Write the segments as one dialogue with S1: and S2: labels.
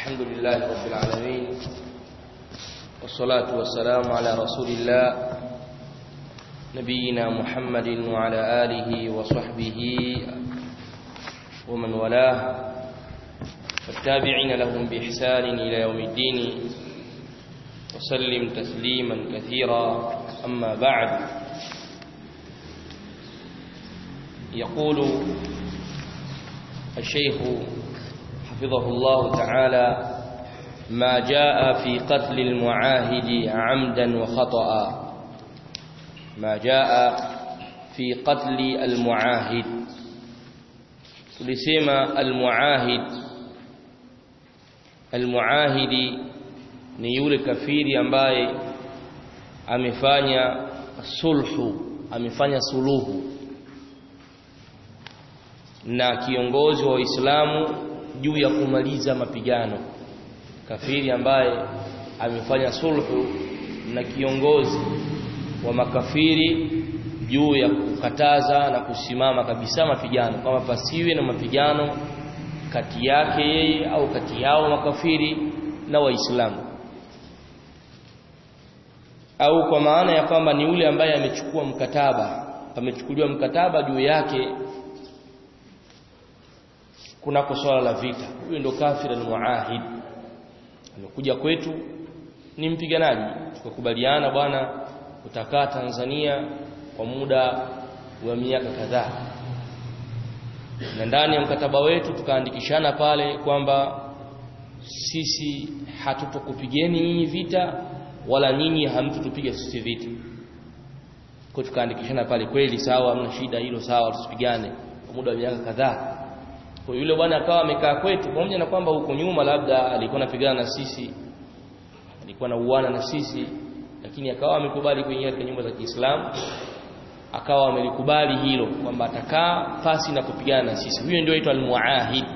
S1: الحمد لله رب العالمين والصلاة والسلام على رسول الله نبينا محمد وعلى آله وصحبه ومن والاه والتابعين لهم بإحسان إلى يوم الدين وسلم تسليما كثيرا أما بعد يقول الشيخ حفظه الله تعالى ما جاء في قتل المعاهد عمدا وخطأ ما جاء في قتل المعاهد tulisema almuahid almuahidi ni yule kafiri ambaye amefanya sulhu amefanya suluhu na kiongozi wa Uislamu juu ya kumaliza mapigano kafiri ambaye amefanya sulhu na kiongozi wa makafiri juu ya kukataza na kusimama kabisa mapigano kama pasiwe na mapigano kati yake yeye au kati yao makafiri na waislamu au kwa maana ya kwamba ni yule ambaye amechukua mkataba amechukuliwa mkataba juu yake kunako swala la vita huyo ndo kafir almuahid amekuja kwetu ni mpiganaji tukakubaliana bwana utakaa Tanzania kwa muda wa miaka kadhaa na ndani ya mkataba wetu tukaandikishana pale kwamba sisi hatutokupigeni nyinyi vita wala nyinyi hamtutupiga sisi vita kwa tukaandikishana pale kweli sawa hamna shida hilo sawa tusipigane kwa muda wa miaka kadhaa kwa yule bwana akawa amekaa kwetu pamoja na kwamba huko nyuma labda alikuwa anapigana na sisi alikuwa na uana na sisi lakini akawa amekubali kuingia katika nyumba za Kiislamu akawa amelikubali hilo kwamba atakaa pasi na kupigana na sisi huyo ndio aitwa almuahid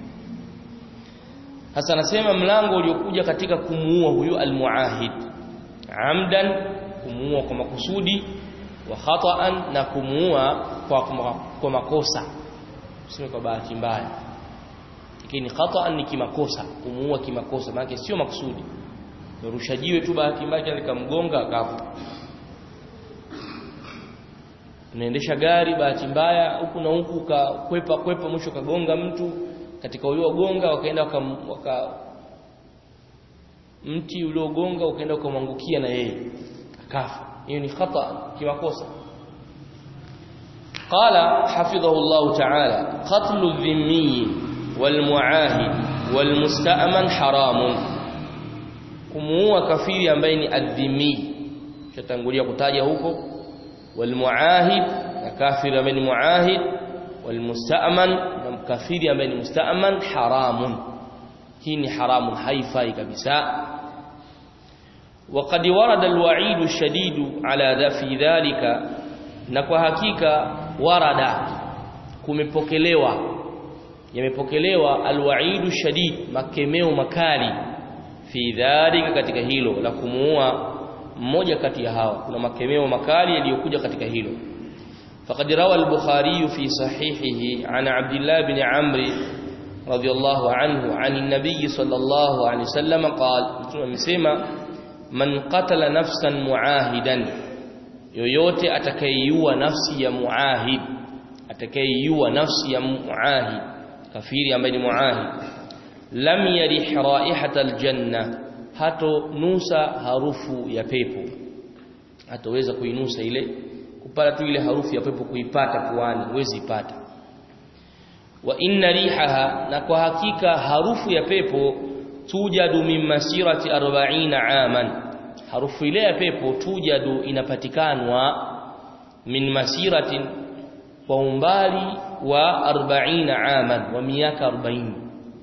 S1: hasa anasema mlango uliokuja katika kumuua huyo almuahid amdan kumuua kwa makusudi wa khata'an na kumuua kwa, kwa makosa useme kwa bahati mbaya lakini khata'an ni kimakosa kumuua kimakosa maana sio makusudi Nurusha jiwe tu bahati mbaya likamgonga akafa. Unaendesha gari bahati mbaya huku na huku ukakwepa kwepa mwisho kagonga mtu katika uliogonga wakaenda waka, waka mti uliogonga ukaenda ukamwangukia na yeye akafa. Hiyo ni khata kimakosa. قال حفظه الله تعالى قتل الذمي والمعاهد والمستأمن حرام kumuua kafiri ambaye ni adhimi chatangulia kutaja huko walmuahid na kafiri ambaye ni muahid walmusta'man na kafiri ambaye ni musta'man haramun hii ni haramun haifai kabisa وقد ورد الوعيد الشديد على ذا في ذلك na kwa hakika warada kumepokelewa yamepokelewa alwaidu shadid makemeo makali fi dhalika katika hilo la kumuua mmoja kati ya hawa kuna makemeo makali yaliyokuja katika hilo faqad rawa al-bukhari fi sahihihi an abdullah bin amr radiyallahu anhu an an-nabiy sallallahu alayhi wasallam qala mtume amesema man qatala nafsan muahidan yoyote atakayeiua nafsi ya muahid atakayeiua nafsi ya muahid kafiri ambaye ni muahid lam yarih raihatal janna hato nusa harufu ya pepo hatoweza kuinusa ile kupata tu ile harufu ya pepo kuipata puani huwezi ipata wa inna rihaha na kwa hakika harufu ya pepo tujadu min masirati 40 aman harufu ile ya pepo tujadu inapatikanwa min masiratin kwa umbali wa 40 aman wa miaka 40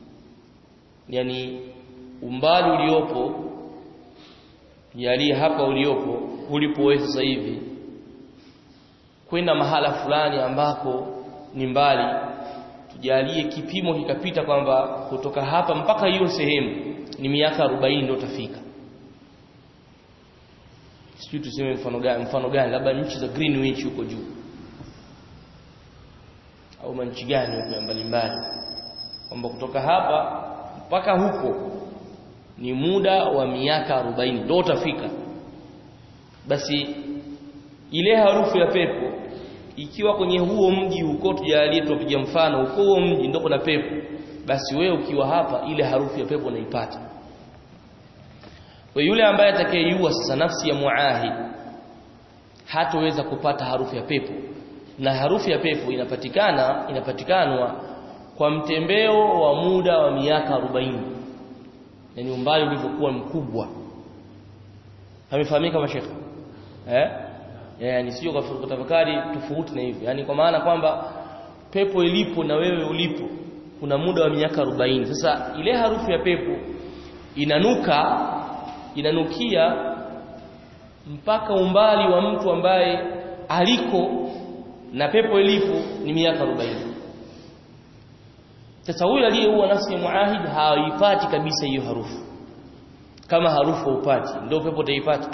S1: yani umbali uliopo yali hapa uliopo ulipowe sasa hivi kwenda mahala fulani ambako ni mbali tujalie kipimo kikapita kwamba kutoka hapa mpaka hiyo sehemu ni miaka 40 ndio utafika sijui tuseme mfano gani mfano gani labda nchi za Greenwich huko juu au manchi gani huko mbalimbali kwamba kutoka hapa mpaka huko ni muda wa miaka 40 ndio utafika basi ile harufu ya pepo ikiwa kwenye huo mji huko tujalie tupiga mfano huko huo mji ndio kuna pepo basi wewe ukiwa hapa ile harufu ya pepo unaipata kwa yule ambaye atakayejua sasa nafsi ya muahid hatoweza kupata harufu ya pepo na harufu ya pepo inapatikana inapatikanwa kwa mtembeo wa muda wa miaka 40 yani umbali ulivyokuwa mkubwa amefahamika mashekhe eh yani sio kwa kutafakari tofauti na hivyo yani kwa maana kwamba pepo ilipo na wewe ulipo kuna muda wa miaka 40 sasa ile harufu ya pepo inanuka inanukia mpaka umbali wa mtu ambaye aliko na pepo ilipo ni miaka 40 sasa huyu aliyeua nafsi ya muahid haipati kabisa hiyo harufu kama harufu upati ndio pepo utaipata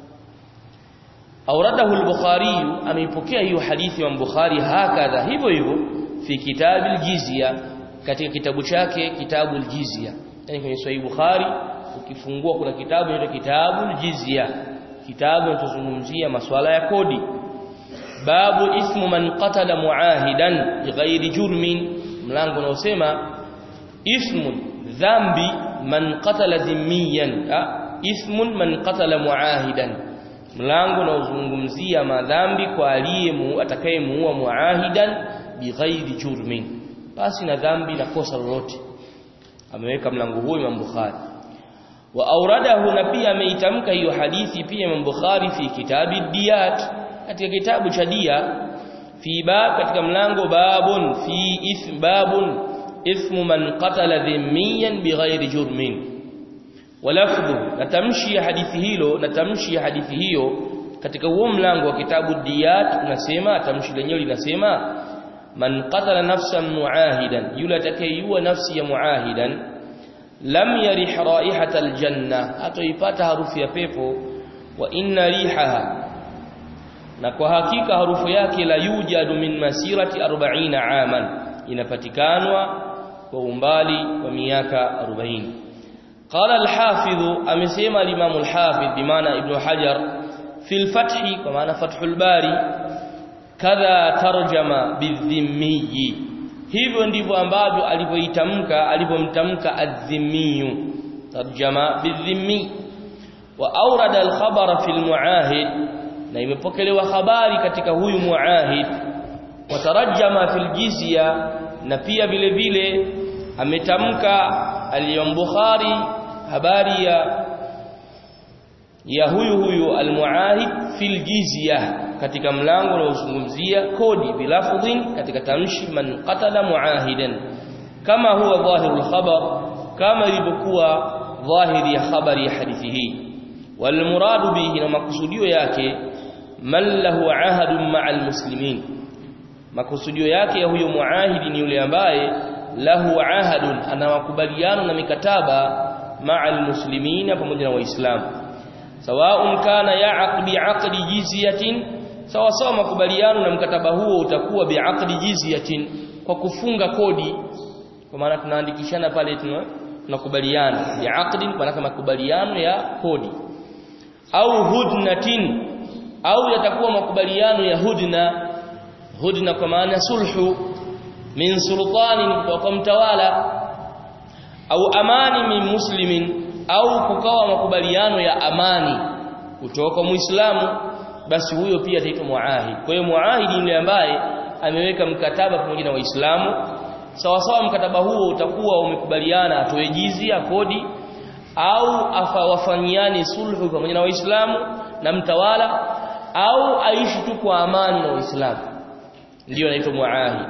S1: auradahu al-bukhari ameipokea hiyo hadithi ya bukhari hakadha hivyo hivyo fi kitabu al-jizya katika kitabu chake kitabu al-jizya yani kwenye sahih bukhari ukifungua kuna kitabu inaitwa kitabu al-jizya kitabu kinachozungumzia masuala ya kodi babu ismu man qatala muahidan bighairi jurmin mlango unaosema ismun dhambi man qatala dhimmiyan ismun man qatala muahidan mlango unaozungumzia madhambi kwa aliyemu atakayemuua muahidan bighairi jurmin basi na dhambi na kosa lolote ameweka mlango huo Imam Bukhari wa auradahu na pia ameitamka hiyo hadithi pia Imam Bukhari fi kitabi diyat katika kitabu cha dia fi bab katika mlango babun fi ithm babun ithmu man qatala dhimmiyan bighairi jurmin walafdhu natamshi ya hadithi hilo natamshi ya hadithi hiyo katika huo mlango wa kitabu diyat unasema tamshi lenyewe linasema man qatala nafsan muahidan yule atakayeyua nafsi ya muahidan lam yarih raihata aljanna atoipata harufu ya pepo wa inna rihaha na kwa hakika harufu yake la yujadu min masirati 40 aman inapatikanwa kwa umbali wa miaka 40 قال الحافظ امسما الامام الحافظ بمعنى ابن حجر في الفتح بمعنى فتح الباري كذا ترجم بالذمي hivyo ndivyo ambavyo alivyoitamka alivyomtamka adh-dhimmi tarjama bidhimmi wa awrada al-khabara fi al-muahid na imepokelewa habari katika huyu muahid wa tarjama fi al-jizya na pia vile vile ametamka al-Imam Bukhari habari ya ya huyu huyu al-muahid fil jizya katika mlango unaozungumzia kodi bilafdhin katika tamshi man qatala muahidan kama huwa dhahirul khabar kama ilivyokuwa dhahiri ya habari ya hadithi hii wal muradu bihi na makusudio yake man lahu ahadun ma'al muslimin makusudio yake ya huyo muahidi ni yule ambaye lahu ahadun ana makubaliano na mikataba ma'al muslimin pamoja na waislamu sawaun kana ya'qd bi'aqdi jizyatin sawa sawa makubaliano na mkataba huo utakuwa bi'aqdi jizyatin kwa kufunga kodi kwa maana tunaandikishana pale tunakubaliana bi'aqdin kwa maana makubaliano ya kodi au hudnatin au yatakuwa makubaliano ya hudna hudna kwa maana sulhu min sultani kutoka kwa mtawala au amani min muslimin au kukawa makubaliano ya amani kutoka kwa muislamu basi huyo pia ataitwa muahid kwa hiyo muahid ni yule ambaye ameweka mkataba pamoja na waislamu sawa sawa mkataba huo utakuwa umekubaliana atoe jizia kodi au wafanyiane sulhu pamoja na waislamu na mtawala au aishi tu kwa amani na waislamu ndio anaitwa muahid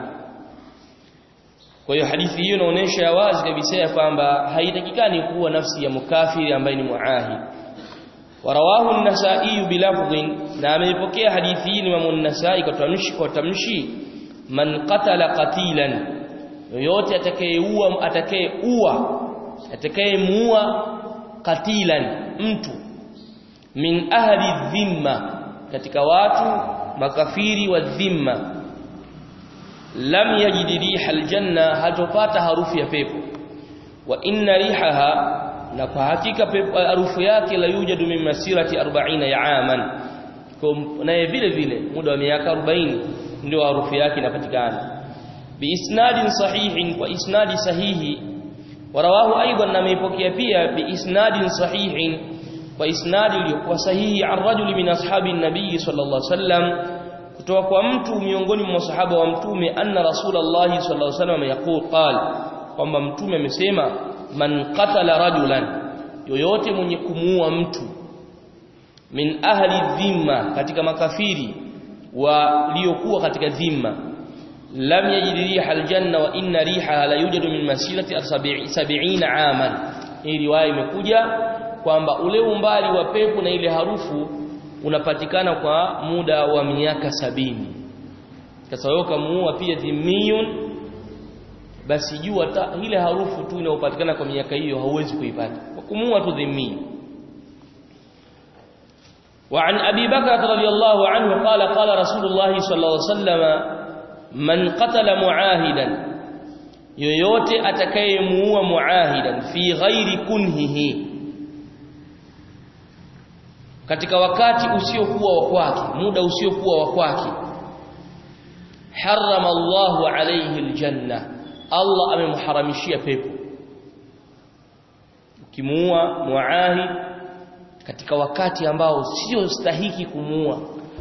S1: kwa hiyo hadithi hiyo inaonyesha wazi kabisa ya kwamba haitakikani kuwa nafsi ya mukafiri ambaye ni muahid warawahu an-nasa'i bilafdhin na ameipokea hadithi hii Imam an-Nasa'i kwa tamshi kwa tamshi man qatala qatilan yoyote atakayeua atakayeua atakayemuua qatilan mtu min ahli dhimma katika watu makafiri wa dhimma lam yajid riha aljanna hatopata harufu ya pepo wa inna rihaha na kwa hakika harufu yake la yujadu min masirati 40 ya aman naye vile vile muda wa miaka 40 ndio harufu yake inapatikana biisnadin sahihin kwa isnadi sahihi warawahu aidan na meipokea pia biisnadin sahihin kwa isnadi iliyokuwa sahihi an rajuli min ashabi nabii sallallahu alaihi wasallam kutoka kwa mtu miongoni mwa masahaba wa mtume anna rasulullah sallallahu alaihi wasallam yaqul qala kwamba mtume amesema man qatala rajulan yoyote mwenye kumuua mtu min ahli dhimma katika makafiri waliokuwa katika dhimma lam yajid riha aljanna wa inna riha la yujadu min masirati 70 aman hii riwaya imekuja kwamba ule umbali wa pepo na ile harufu unapatikana kwa muda wa miaka sabini sasa wewe kamuua pia dhimiyun basi jua ile harufu tu inayopatikana kwa miaka hiyo hauwezi kuipata kwa kumuua tu dhimmi وعن أبي بكر رضي الله عنه قال قال رسول الله صلى الله عليه وسلم من قتل معاهدا yoyote atakayemuua muahidan fi ghairi kunhihi katika wakati usiokuwa wa kwake muda usiokuwa wa kwake harrama Allahu alayhi aljanna Allah amemharamishia pepo ukimuua muahid katika wakati ambao sio stahiki kumuua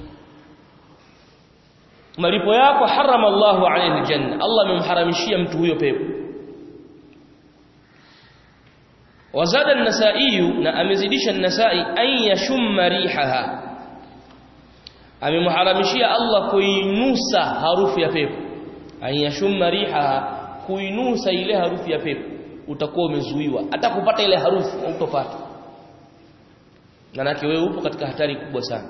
S1: malipo yako harama Allahu alayhi aljanna Allah amemharamishia mtu huyo pepo wazada an-nasa'i na amezidisha an-nasa'i an yashumma rihaha amemharamishia Allah kuinusa harufu ya pepo an yashumma rihaha kuinusa ile harufu ya pepo utakuwa umezuiwa hata kupata ile harufu utopata manake wewe upo katika hatari kubwa sana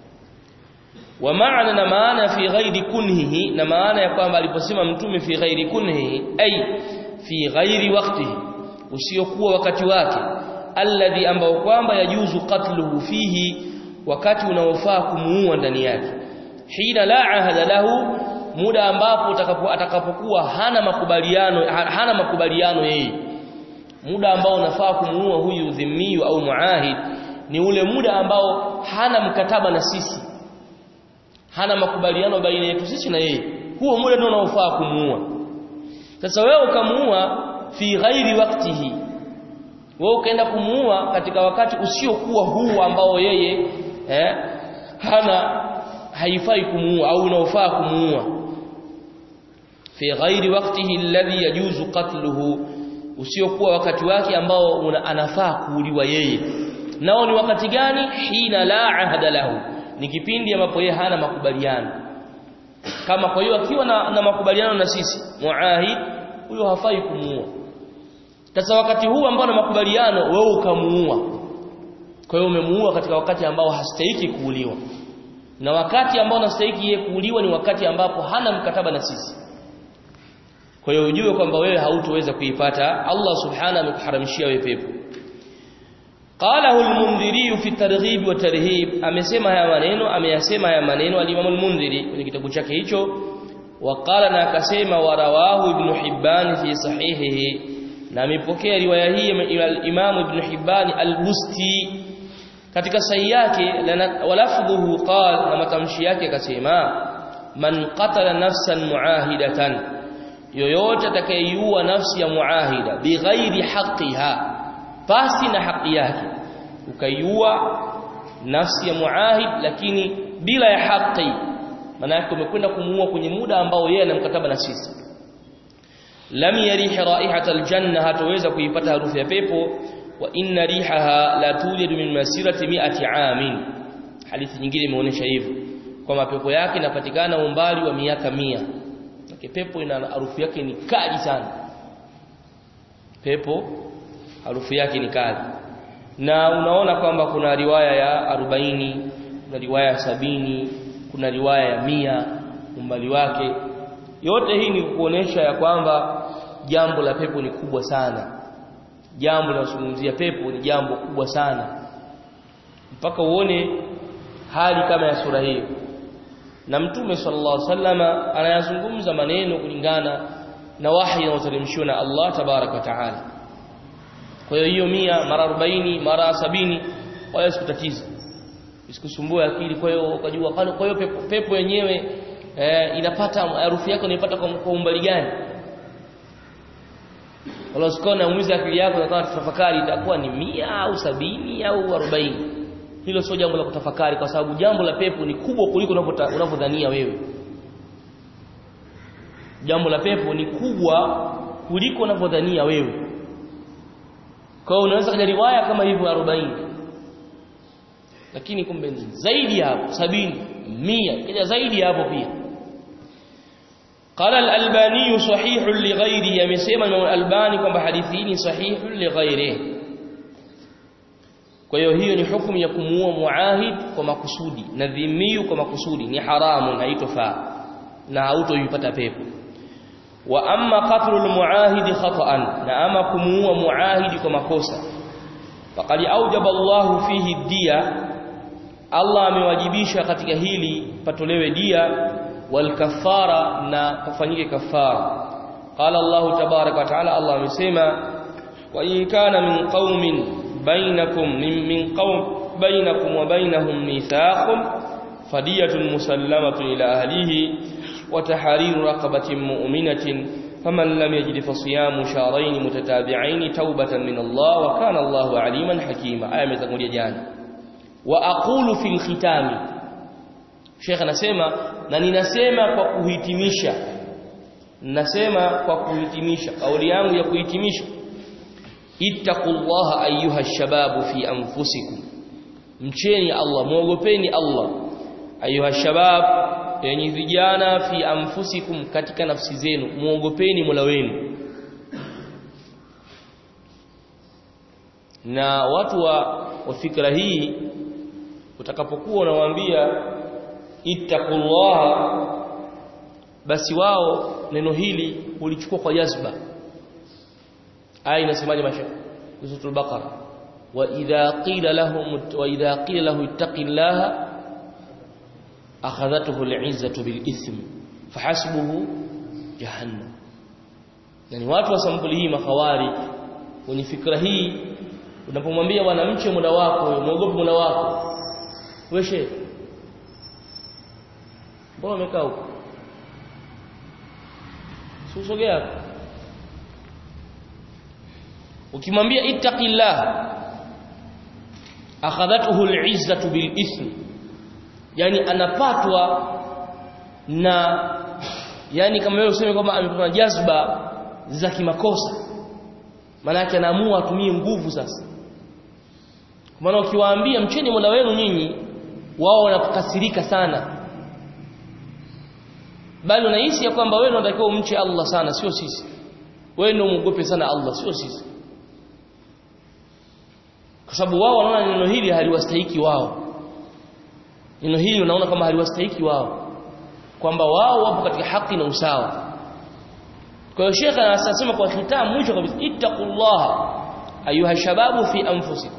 S1: wa maana na maana fi ghairi kunhihi na maana ya kwamba aliposema mtume fi ghairi kunhihi ay fi ghairi waqtihi usiokuwa wakati wake alladhi ambao kwamba yajuzu qatluhu fihi wakati unaofaa kumuua ndani yake hina la ahada lahu muda ambapo utakapo atakapokuwa hana makubaliano hana makubaliano yeye muda ambao unafaa kumuua huyu dhimmiyu au muahid ni ule muda ambao hana mkataba na sisi hana makubaliano baina yetu sisi na yeye huo muda ndio unaofaa kumuua sasa wewe ukamuua fi ghairi waqtihi wewe ukaenda kumuua katika wakati usiokuwa huu ambao yeye eh, hana haifai kumuua au unaofaa kumuua fi ghairi waqtihi alladhi yajuzu qatluhu usiokuwa wakati wake ambao una, anafaa kuuliwa yeye nao ni wakati gani hina la ahada lahu ni kipindi ambapo yeye hana makubaliano kama kwa hiyo akiwa na, na makubaliano na sisi muahid huyo hafai kumuua sasa wakati huu ambao na makubaliano wewe ukamuua kwa hiyo umemuua katika wakati ambao hastahiki kuuliwa na wakati ambao unastahili yeye kuuliwa ni wakati ambapo hana mkataba na sisi kwa hiyo ujue kwamba wewe hautoweza kuipata Allah subhanahu amekuharamishia wewe pepo qalahu al-mundhiri fi targhib wa tarhib amesema haya maneno ameyasema haya maneno al-imam al-mundhiri kwenye kitabu chake hicho waqala na akasema warawahu ibn hibban fi sahihihi na amepokea riwaya hii al-imam ibn hibban al-busti katika sahihi yake walafdhuhu qala na matamshi yake akasema man qatala nafsan muahidatan yoyote atakayeiua nafsi ya muahida bighairi haqqiha pasi na haki yake ukaiua nafsi ya muahid lakini bila ya haki maana yake umekwenda kumuua kwenye muda ambao yeye ana mkataba na sisi lam yarih raihata aljanna hataweza kuipata harufu ya pepo wa inna rihaha la tulidu min masirati mi'ati amin hadithi nyingine imeonyesha hivyo kwamba pepo yake inapatikana umbali wa miaka mia Maki pepo ina harufu yake ni kali sana pepo harufu yake ni kali na unaona kwamba kuna riwaya ya 40 kuna riwaya ya sabini kuna riwaya ya mia umbali wake yote hii ni kuonesha ya kwamba jambo la pepo ni kubwa sana jambo linalozungumzia pepo ni jambo kubwa sana mpaka uone hali kama ya sura hiyo na mtume sallallahu alaihi wasallama anayazungumza maneno kulingana na wahi unaoteremshiwa na Allah tabaraka wa taala kwa hiyo hiyo mia mara 40 mara sabini kwa hiyo sikutatiza isikusumbue akili kwa hiyo ukajua kwa hiyo pepo, pepo yenyewe eh, inapata harufu yako inaipata kwa, kwa umbali gani wala usikone naumiza akili yako na kama tafakari itakuwa ni mia au sabini au arobaini hilo sio jambo la kutafakari kwa sababu jambo la pepo ni kubwa kuliko unavyodhania wewe jambo la pepo ni kubwa kuliko unavyodhania wewe kwa hiyo unaweza kaja riwaya kama hivyo 40 lakini kumbe zaidi hapo sabini mia kaja zaidi hapo pia قال الألباني صحيح لغيره يمسيما من الألباني كما حديثين صحيح لغيره kwa hiyo hiyo ni hukumu ya kumuua muahid kwa makusudi na dhimiyu kwa makusudi ni haramu haitofaa na hautoipata pepo wa amma qatlu almuahidi khata'an na ama kumuua muahidi kwa makosa faqad aujaba Allahu fihi dia Allah amewajibisha katika hili patolewe dia wal kafara na kufanyike kafara qala Allah tabaraka wa taala Allah amesema wa in kana min qaumin bainakum min qaum bainakum wa bainahum mithaqun fadiyatun musallamatun ila ahlihi وتحرير رقبة مؤمنة فمن لم يجد فصيام شهرين متتابعين توبة من الله وكان الله عليما حكيما آية متقولية جانا وأقول في الختام شيخ نسيما نني نسيما kwa kuhitimisha nasema kwa kuhitimisha kauli yangu ya kuhitimisha ittaqullaha ayyuha shababu fi anfusikum mcheni Allah muogopeni Allah ayuha shabab yenye vijana fi anfusikum katika nafsi zenu muogopeni Mola wenu na watu wa, wa fikra hii utakapokuwa unawaambia ittaqullaha basi wao neno hili ulichukua kwa jazba aya inasemaje mashaikh suratul baqara wa idha qila lahum wa idha qila lahu ittaqillaha akhadhatuhu al'izzatu bil ithm fahasbuhu jahannam yani watu wa sampuli hii mahawari wenye fikra hii unapomwambia bwana mche muda wako muogope muda wako wewe mbona umekaa huko usogea ukimwambia ittaqillah akhadhatuhu al'izzatu bil ithm yani anapatwa na yani kama wewe useme kwamba amepata jazba za kimakosa maana yake anaamua atumie nguvu sasa kwa maana ukiwaambia mcheni Mola wenu nyinyi wao wanakasirika sana bali unahisi ya kwamba wewe unatakiwa umche Allah sana sio sisi wewe ndio muogope sana Allah sio sisi kwa sababu wao wanaona neno hili haliwastahiki wao neno hili unaona kama haliwastahiki wao kwamba wao wapo katika haki na usawa kwa hiyo shekha anasema kwa khitamu mwisho kabisa ittaqullah ayuha shababu fi anfusikum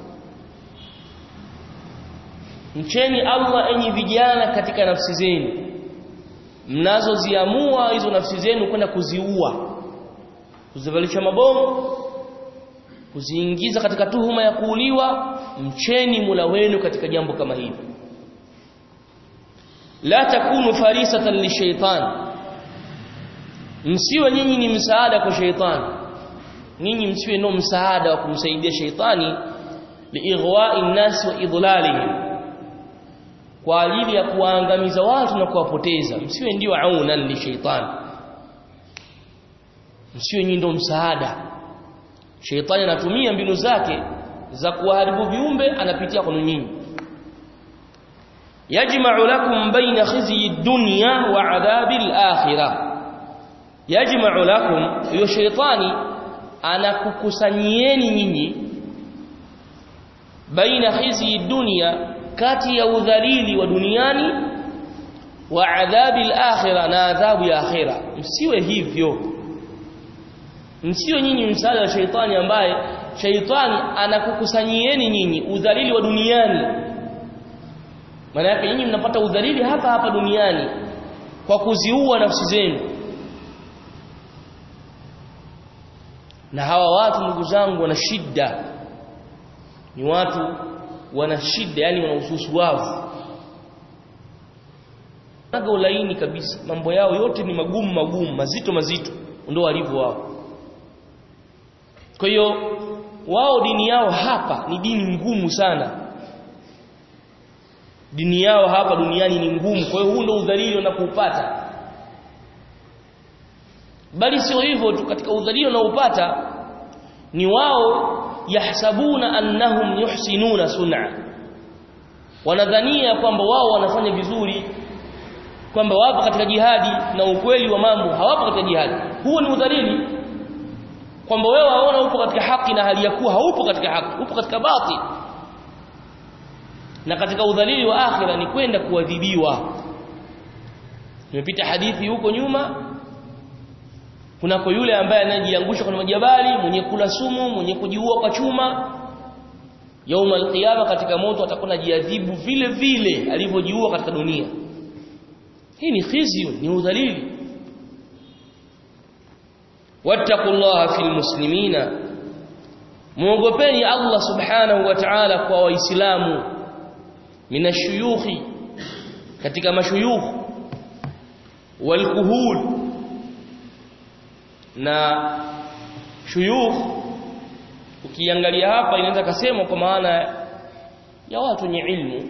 S1: mcheni Allah enyi vijana katika nafsi zenu mnazoziamua hizo nafsi zenu kwenda kuziua kuzivalisha mabomu kuziingiza katika tuhuma ya kuuliwa mcheni mula wenu katika jambo kama hili la takunu farisatan lishaitan msiwe nyinyi ni msaada kwa shaitani nyinyi msiwe no msaada wa kumsaidia shaitani liighwa'i an-nas wa idlalihim kwa ajili ya kuwaangamiza watu na kuwapoteza msiwe ndio aunan li shaitani msiwe nyinyi ndio msaada shaitani anatumia mbinu zake za kuharibu viumbe anapitia kwa nyinyi yajma'u lakum baina khizyi ad-dunya wa 'adhabi al-akhirah yajma'u lakum hiyo shaitani anakukusanyieni nyinyi baina khizyi dunya kati ya udhalili wa duniani wa adhabi al-akhirah na adhabu ya akhira msiwe hivyo msiwe nyinyi msaada wa shaitani ambaye shaitani anakukusanyieni nyinyi udhalili wa duniani maana yake nyinyi mnapata udhalili hapa hapa duniani kwa kuziua nafsi zenu na hawa watu ndugu zangu wana shida ni watu wana shida yani wana ususuavu naga ulaini kabisa mambo yao yote ni magumu magumu mazito mazito ndio walivyo wao kwa hiyo wao dini yao hapa ni dini ngumu sana dini yao hapa duniani ni ngumu kwa hiyo huu ndio udhalili wanapoupata bali sio hivyo tu katika udhalili wanaopata ni wao yahsabuna annahum yuhsinuna sun'a wanadhania kwamba wao wanafanya vizuri kwamba wapo katika jihadi na ukweli wa mambo hawapo katika jihadi huo ni udhalili kwamba wewe waona upo katika haki na hali ya kuwa haupo katika haki upo katika batil na katika udhalili wa akhira ni kwenda kuadhibiwa nimepita hadithi huko nyuma kunako yule ambaye anajiangusha kwenye majabali mwenye kula sumu mwenye kujiua kwa chuma yauma alqiyama katika moto atakuwa anajiadhibu vile vile alivyojiua katika dunia hii ni khizyu ni udhalili wattaqullaha fil muslimina muogopeni Allah subhanahu wa ta'ala kwa waislamu minashuyukhi katika mashuyukh walkuhul na shuyukh ukiangalia hapa inaweza kasema kwa maana ya watu wenye ilmu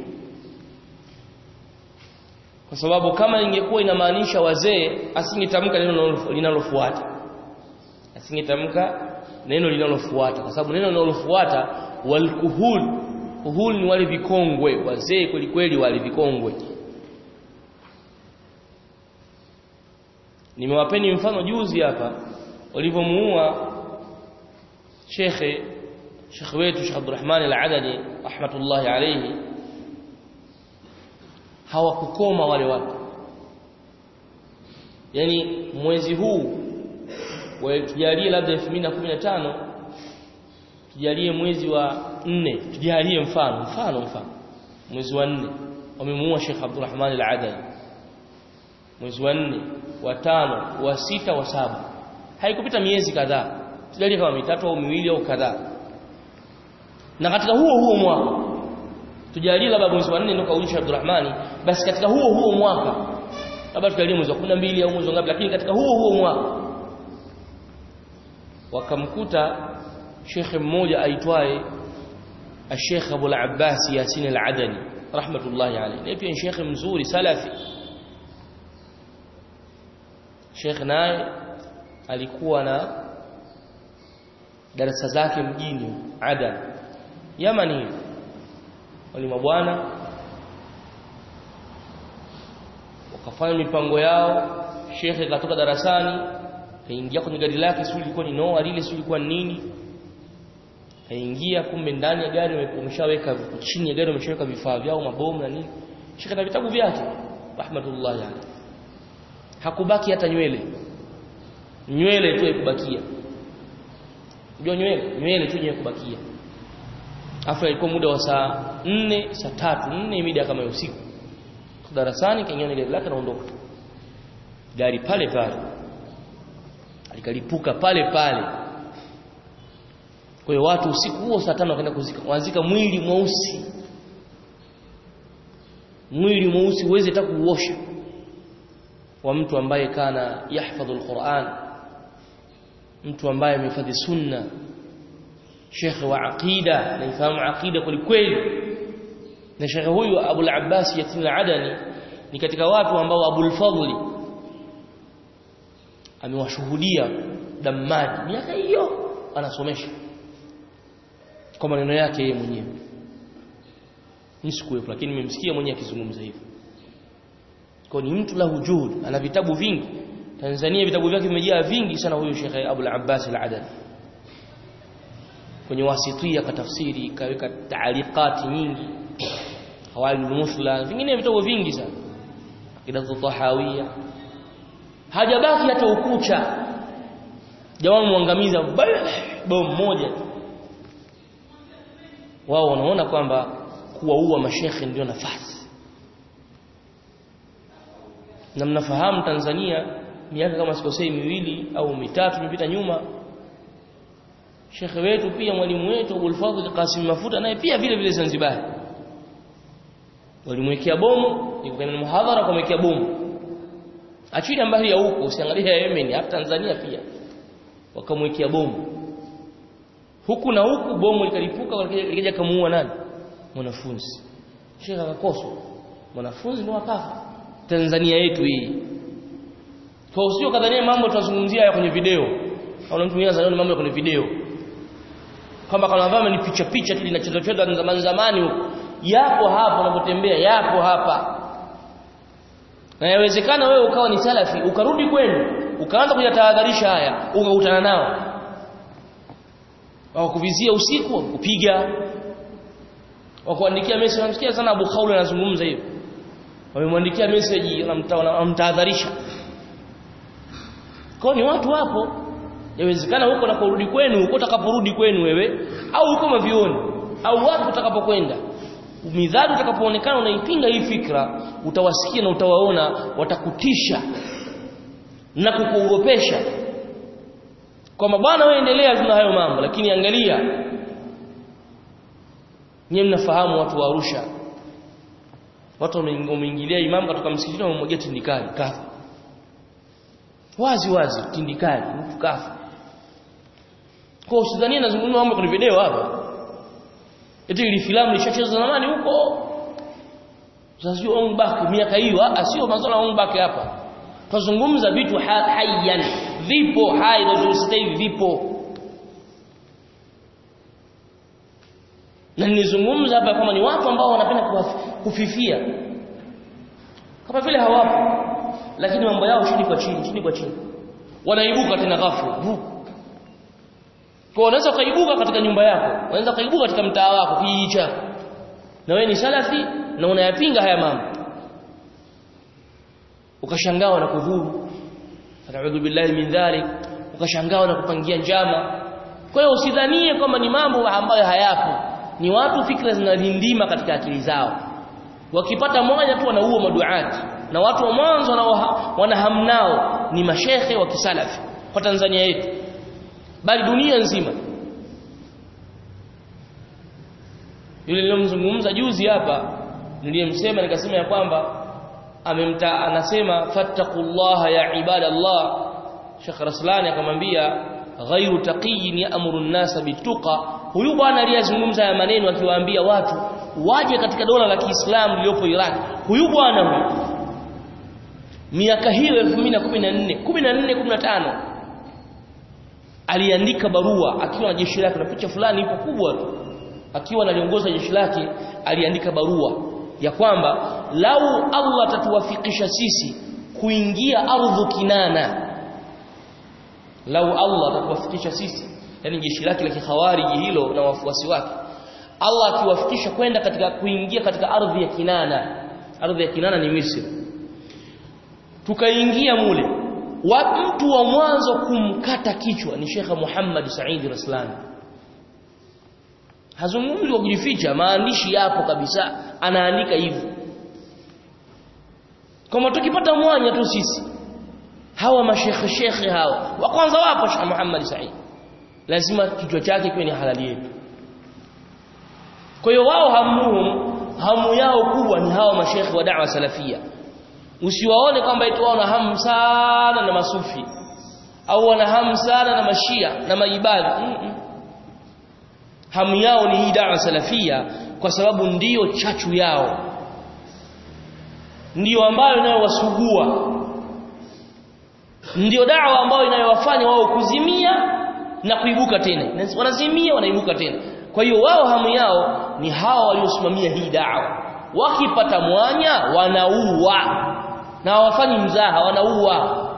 S1: kwa sababu kama ingekuwa inamaanisha wazee asingetamka neno linalofuata asingetamka neno linalofuata kwa sababu neno linalofuata walkuhul kuhul ni wale vikongwe wazee kweli kweli wale vikongwe nimewapeni mfano juzi hapa walivyomuua shekhe shekhe wetu Sheikh Abdurrahman Al-Adadi rahmatullahi alayhi hawakukoma wale watu yani mwezi huu tujalie labda 2015 tujalie mwezi wa 4 tujalie mfano mfano mfano mwezi wa 4 wamemuua Sheikh Abdulrahman Al-Adani mwezi wa 4 wa 5 wa 6 wa 7 haikupita miezi kadhaa tujalie kama mitatu au miwili au kadhaa na katika huo huo mwaka tujalie labda mwezi wa 4 ndio kaulisha Abdulrahmani basi katika huo huo mwaka labda tujalie mwezi wa 12 au mwezi ngapi lakini katika huo huo mwaka wakamkuta shekhe mmoja aitwaye Sheikh Abu al-Abbas Yasin al-Adani rahmatullahi alayhi ni pia shekhe mzuri salafi Sheikh naye alikuwa na darasa zake mjini Adan Yamani wali mabwana wakafanya mipango yao shekhe katoka darasani kaingia kwenye gari lake sio ilikuwa ni noa lile sio ilikuwa nini kaingia kumbe ndani ya gari wameshaweka chini ya gari wameshaweka vifaa vyao mabomu na nini shika na vitabu vyake rahmatullahi alayhi hakubaki hata nywele nywele tu ikubakia ndio nywele nywele tu kubakia afa ilikuwa muda wa saa 4 saa 3 4 mida kama ya usiku darasani kaingia gari lake naondoka gari pale pale likalipuka pale pale kwa hiyo watu usiku huo saa tano wakaenda kuzika wazika mwili mweusi mwili mweusi uweze hata kuuosha wa mtu ambaye kana yahfadhu alquran mtu ambaye amehifadhi sunna shekhe wa aqida anaifahamu aqida kweli kweli na shekhe huyu Abu al-Abbas Yatin al-Adani ni katika watu ambao Abu al-Fadli amewashuhudia Dammadi miaka hiyo anasomesha kwa maneno yake yeye mwenyewe nisikuwepo lakini nimemsikia mwenyewe akizungumza hivyo kwa ni mtu lahu juhud ana vitabu vingi Tanzania vitabu vyake vimejaa vingi sana huyu Sheikh Abu al-Abbas al-Adani kwenye wasitia katafsiri kaweka taaliqati nyingi hawail musla vingine vitabu vingi sana akidatu tahawia hajabaki hata ukucha jamaa muangamiza bomu moja wao wanaona kwamba kuwaua mashekhe ndio nafasi na mnafahamu Tanzania miaka kama sikosei miwili au mitatu imepita nyuma shekhe wetu pia mwalimu wetu Abul Fadhl Qasim Mafuta naye pia vile vile Zanzibar walimwekea bomu yuko kwenye muhadhara kumwekea bomu achili mbali ya huko usiangalie ya Yemen hata Tanzania pia wakamwekea bomu huku na huku bomu likalipuka likaja kamuua nani mwanafunzi shekhe akakoswa mwanafunzi ndio akafa Tanzania yetu hii kwa usio kadhania mambo tunazungumzia ya kwenye video au mtu mwingine anazungumza mambo ya kwenye video kama kana vama ni picha picha tu linacheza cheza zamani zamani huko yapo hapa unapotembea yapo hapa na yawezekana wewe ukawa ni salafi ukarudi kwenu ukaanza kujatahadharisha haya ukakutana nao wakuvizia usiku kupiga wakuandikia message unamsikia sana Abu Khawla anazungumza hivyo wamemwandikia message wanamtahadharisha kwa ni watu wapo yawezekana huko unaporudi kwenu huko utakaporudi kwenu wewe au huko mavioni au wapi utakapokwenda midhali utakapoonekana unaipinga hii fikra utawasikia na utawaona watakutisha na kukuogopesha kwamba bwana wewe endelea tuna hayo mambo lakini angalia nyie mnafahamu watu wa Arusha watu wameingilia imamu kutoka msikitini wamemwagia tindikali kafa wazi wazi tindikali mtu kafa kwa usidhania nazungumza mambo kwenye video hapa eti ile filamu ilishachezwa zamani huko sasa sio on back miaka hiyo sio masuala on back hapa tuzungumza vitu hayyan vipo hai ndio sasa hivi vipo na nilizungumza hapa kama ni watu ambao wanapenda kufifia kama vile hawapo lakini mambo yao chini kwa chini chini kwa chini wanaibuka tena ghafla kwa unaweza kaibuka katika nyumba yako unaweza kaibuka katika mtaa wako kijiji chako na wewe ni salafi na unayapinga haya mambo ukashangaa na kudhuru a'udhu billahi min dhalik ukashangaa na kupangia njama kwa hiyo usidhanie kwamba ni mambo ambayo hayapo ni watu fikra zinalindima katika akili zao wakipata moja tu wanaua maduati na watu wa mwanzo wanahamnao ni mashehe wa kisalafi kwa Tanzania yetu bali dunia nzima yule nilomzungumza juzi hapa niliyemsema nikasema ya kwamba amemta anasema fattaqullaha ya ibadallah Sheikh Raslani akamwambia ghairu taqiyin ya'muru an-nasa bituqa huyu bwana aliyezungumza ya maneno akiwaambia watu waje katika dola la Kiislamu lililopo Iraq huyu bwana huyu miaka hiyo 2014 14 15 aliandika barua akiwa na jeshi lake na picha fulani ipo kubwa tu akiwa analiongoza jeshi lake aliandika barua ya kwamba lau Allah atatuwafikisha sisi kuingia ardhu Kinana lau Allah atatuwafikisha sisi yani jeshi lake la kikhawariji hilo na wafuasi wake Allah akiwafikisha kwenda katika kuingia katika ardhi ya Kinana ardhi ya Kinana ni Misri tukaingia mule wa mtu wa mwanzo kumkata kichwa ni Sheikh Muhammad Said Raslani hazungumzi kwa kujificha maandishi yapo kabisa anaandika hivyo kama tukipata mwanya tu sisi hawa mashekhe shekhe hawa wa kwanza wapo Sheikh Muhammad Said lazima kichwa chake kiwe ni halali yetu kwa hiyo wao hamuhum hamu yao kubwa ni hawa mashekhe wa da'wa salafia usiwaone kwamba eti wao na hamu sana na masufi au wana hamu sana na mashia na maibadi mm -mm. hamu yao ni hii da'wa salafia kwa sababu ndiyo chachu yao ndiyo ambayo inayowasugua ndiyo da'wa ambayo inayowafanya wao kuzimia na kuibuka tena wanazimia wanaibuka tena kwa hiyo wao hamu yao ni hawa waliosimamia hii da'wa wakipata mwanya wanaua na hawafanyi mzaha wanaua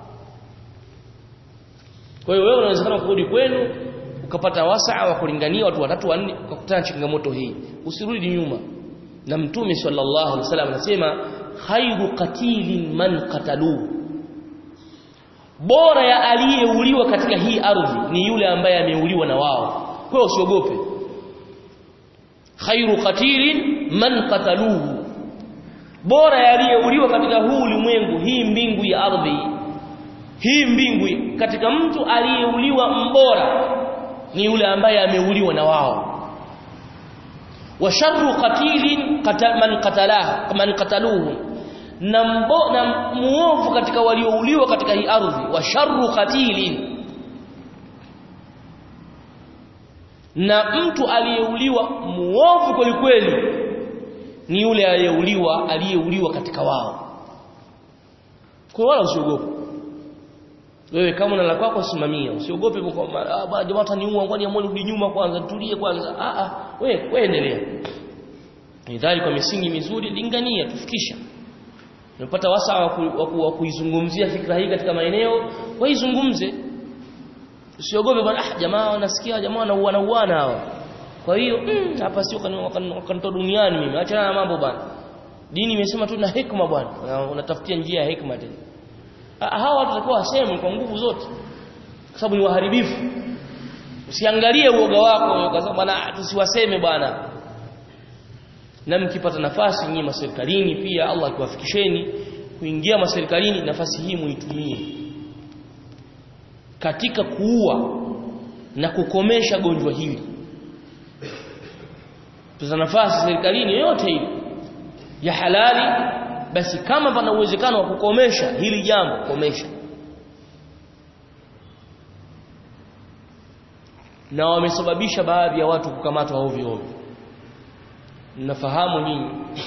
S1: kwa hiyo wewe unawezekana kurudi kwenu ukapata wasaa wa kulingania watu watatu wanne ukakutana changamoto hii usirudi nyuma na mtume sallallahu alaihi wasallam anasema khairu qatilin man qatalu bora ya aliyeuliwa katika hii ardhi ni yule ambaye ameuliwa na wao kwa hiyo usiogope khairu qatilin man qataluhu bora aliyeuliwa katika huu ulimwengu hii mbingu ya ardhi hii mbingu katika mtu aliyeuliwa mbora ni yule ambaye ameuliwa na wao wa sharru qatilin qata, man qatalahu man qataluhu na mbo, na muovu katika waliouliwa katika hii ardhi wa sharru qatilin na mtu aliyeuliwa muovu kweli kweli ni yule aliyeuliwa aliyeuliwa katika wao kwa wala usiogope wewe kama una la kwako simamia usiogope kwa ah jamaa ataniua ngoni amoni rudi nyuma kwanza tulie kwanza ah ah wewe wewe endelea nidhari kwa misingi mizuri lingania tufikisha unapata wasaa wa kuizungumzia fikra hii katika maeneo waizungumze usiogope bwana ah jamaa wanasikia jamaa wanauana uana hawa kwa hiyo hapa mm, sio kanitoa duniani mimi acha na mambo bwana dini imesema tu na hikma bwana unatafutia njia ya hikma tena hawa watu watakuwa waseme kwa nguvu zote kwa sababu ni waharibifu usiangalie uoga wako ukasema bwana tusiwaseme bwana na mkipata nafasi nyinyi maserikalini pia Allah akiwafikisheni kuingia maserikalini nafasi hii muitumie katika kuua na kukomesha gonjwa hili tuna nafasi serikalini yote hili ya halali basi kama pana uwezekano wa kukomesha hili jambo komesha na wamesababisha baadhi ya watu kukamatwa ovyo ovyo mnafahamu nyinyi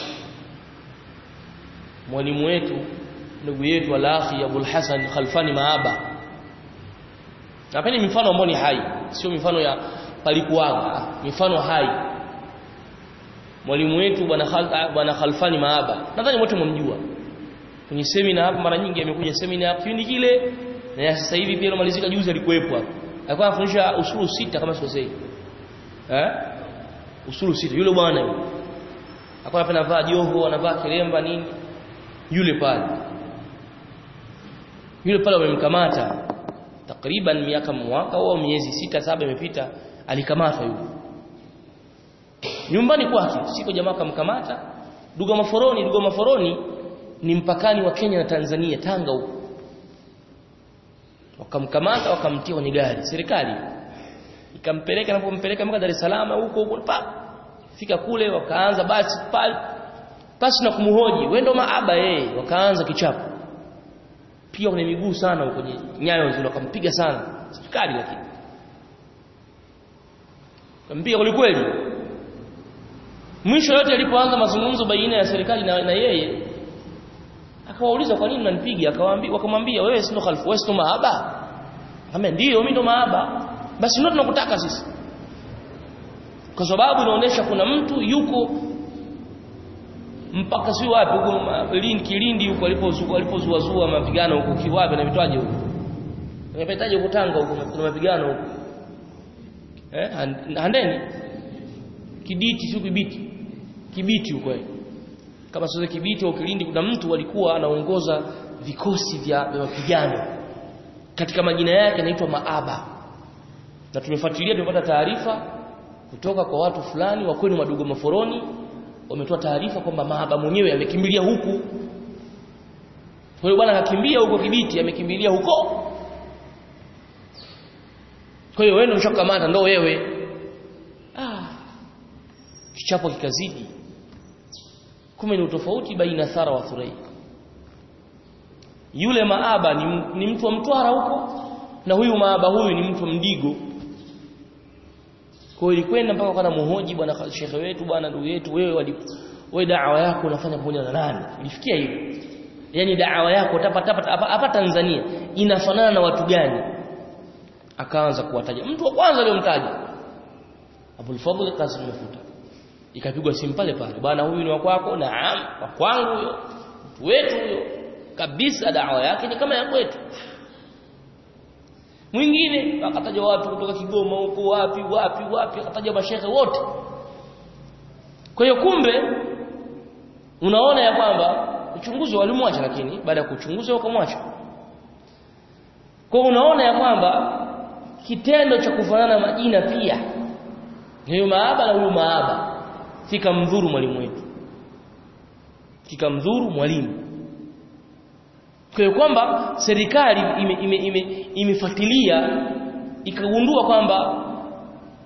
S1: mwalimu wetu ndugu yetu al-akhi Abul Hasan Khalfani Maaba napeni mifano ambayo ni hai sio mifano ya palikuwaga mifano hai mwalimu wetu bwana Khal, bwana Khalfani Maaba nadhani wote mmjua kwenye semina hapa mara nyingi amekuja semina kipindi kile na sasa hivi pia alomalizika juzi alikuwepo hapa alikuwa anafundisha usulu sita kama sikosei eh usulu sita yule bwana yule alikuwa anapenda vaa joho anavaa kilemba nini yule pale yule pale wamemkamata takriban miaka mwaka au miezi sita saba imepita alikamatwa yule nyumbani kwake siko jamaa kamkamata duga maforoni duga maforoni ni mpakani wa Kenya na Tanzania Tanga huko wakamkamata wakamtia kwenye gari serikali ikampeleka napompeleka mpaka Dar es Salaam huko huko pa fika kule wakaanza basi pale basi na kumhoji wewe ndo maaba yeye wakaanza kichapo pia kwenye miguu sana kwenye nyayo zile wakampiga sana serikali lakini kampiga kweli mwisho yote alipoanza mazungumzo baina ya serikali na, na yeye akawauliza kwa nini mnanipiga akawaambia wakamwambia wewe sio khalifu wewe sio maaba akamwambia ndio mimi ndo maaba basi ndio tunakutaka sisi kwa sababu inaonyesha kuna mtu yuko mpaka si wapi huko Lindi Kilindi huko alipozua alipozuazua mapigano huko kiwapi na vitwaje huko nimepetaje huko Tanga huko kuna mapigano huko eh handeni kiditi sio kibiti kibiti huko kama sio kibiti au kilindi kuna mtu alikuwa anaongoza vikosi vya mapigano katika majina yake anaitwa maaba na tumefuatilia tumepata taarifa kutoka kwa watu fulani wa kwenu madogo maforoni wametoa taarifa kwamba maaba mwenyewe amekimbilia huku kwa hiyo bwana akakimbia huko kibiti amekimbilia huko kwa hiyo wewe ndio mshakamata ndio wewe ah kichapo kikazidi kumbe ni utofauti baina thara wa thurai yule maaba ni, ni mtu wa mtwara huko na huyu maaba huyu ni mtu wa mdigo kwa hiyo ilikwenda mpaka kwa muhoji bwana shekhe wetu bwana ndugu yetu wewe wali wewe da'wa yako unafanya pamoja na nani ilifikia hivyo yani da'wa yako utapata hapa Tanzania inafanana na watu gani akaanza kuwataja mtu wa kwanza aliyomtaja Abul Fadhl Qasim Mafuta ikapigwa simu pale pale bwana huyu ni wa kwako naam wa kwangu huyo mtu wetu huyo kabisa dawa yake ni kama ya kwetu mwingine akataja watu kutoka Kigoma huko wapi wapi wapi akataja mashehe wote kwa hiyo kumbe unaona ya kwamba uchunguzi walimwacha lakini baada ya kuchunguza wakamwacha kwa unaona ya kwamba kitendo cha kufanana majina pia huyo maaba na huyo maaba kikamdhuru mwalimu wetu kikamdhuru mwalimu kwa hiyo kwamba serikali imefuatilia ime, ime, ime ikagundua kwamba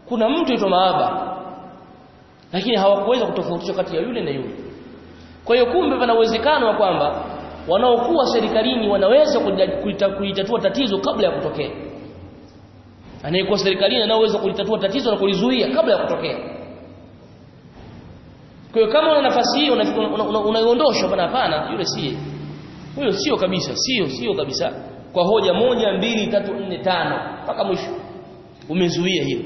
S1: kuna mtu aitwa maaba lakini hawakuweza kutofautisha kati ya yule na yule kwa hiyo kumbe pana uwezekano wa kwamba wanaokuwa serikalini wanaweza kulitatua tatizo kabla ya kutokea anayekuwa serikalini anaweza kulitatua tatizo na kulizuia kabla ya kutokea kwa hiyo kama una nafasi hiyo unaiondosha bana hapana yule siye huyo sio kabisa sio sio kabisa kwa hoja moja mbili tatu nne tano mpaka mwisho umezuia hilo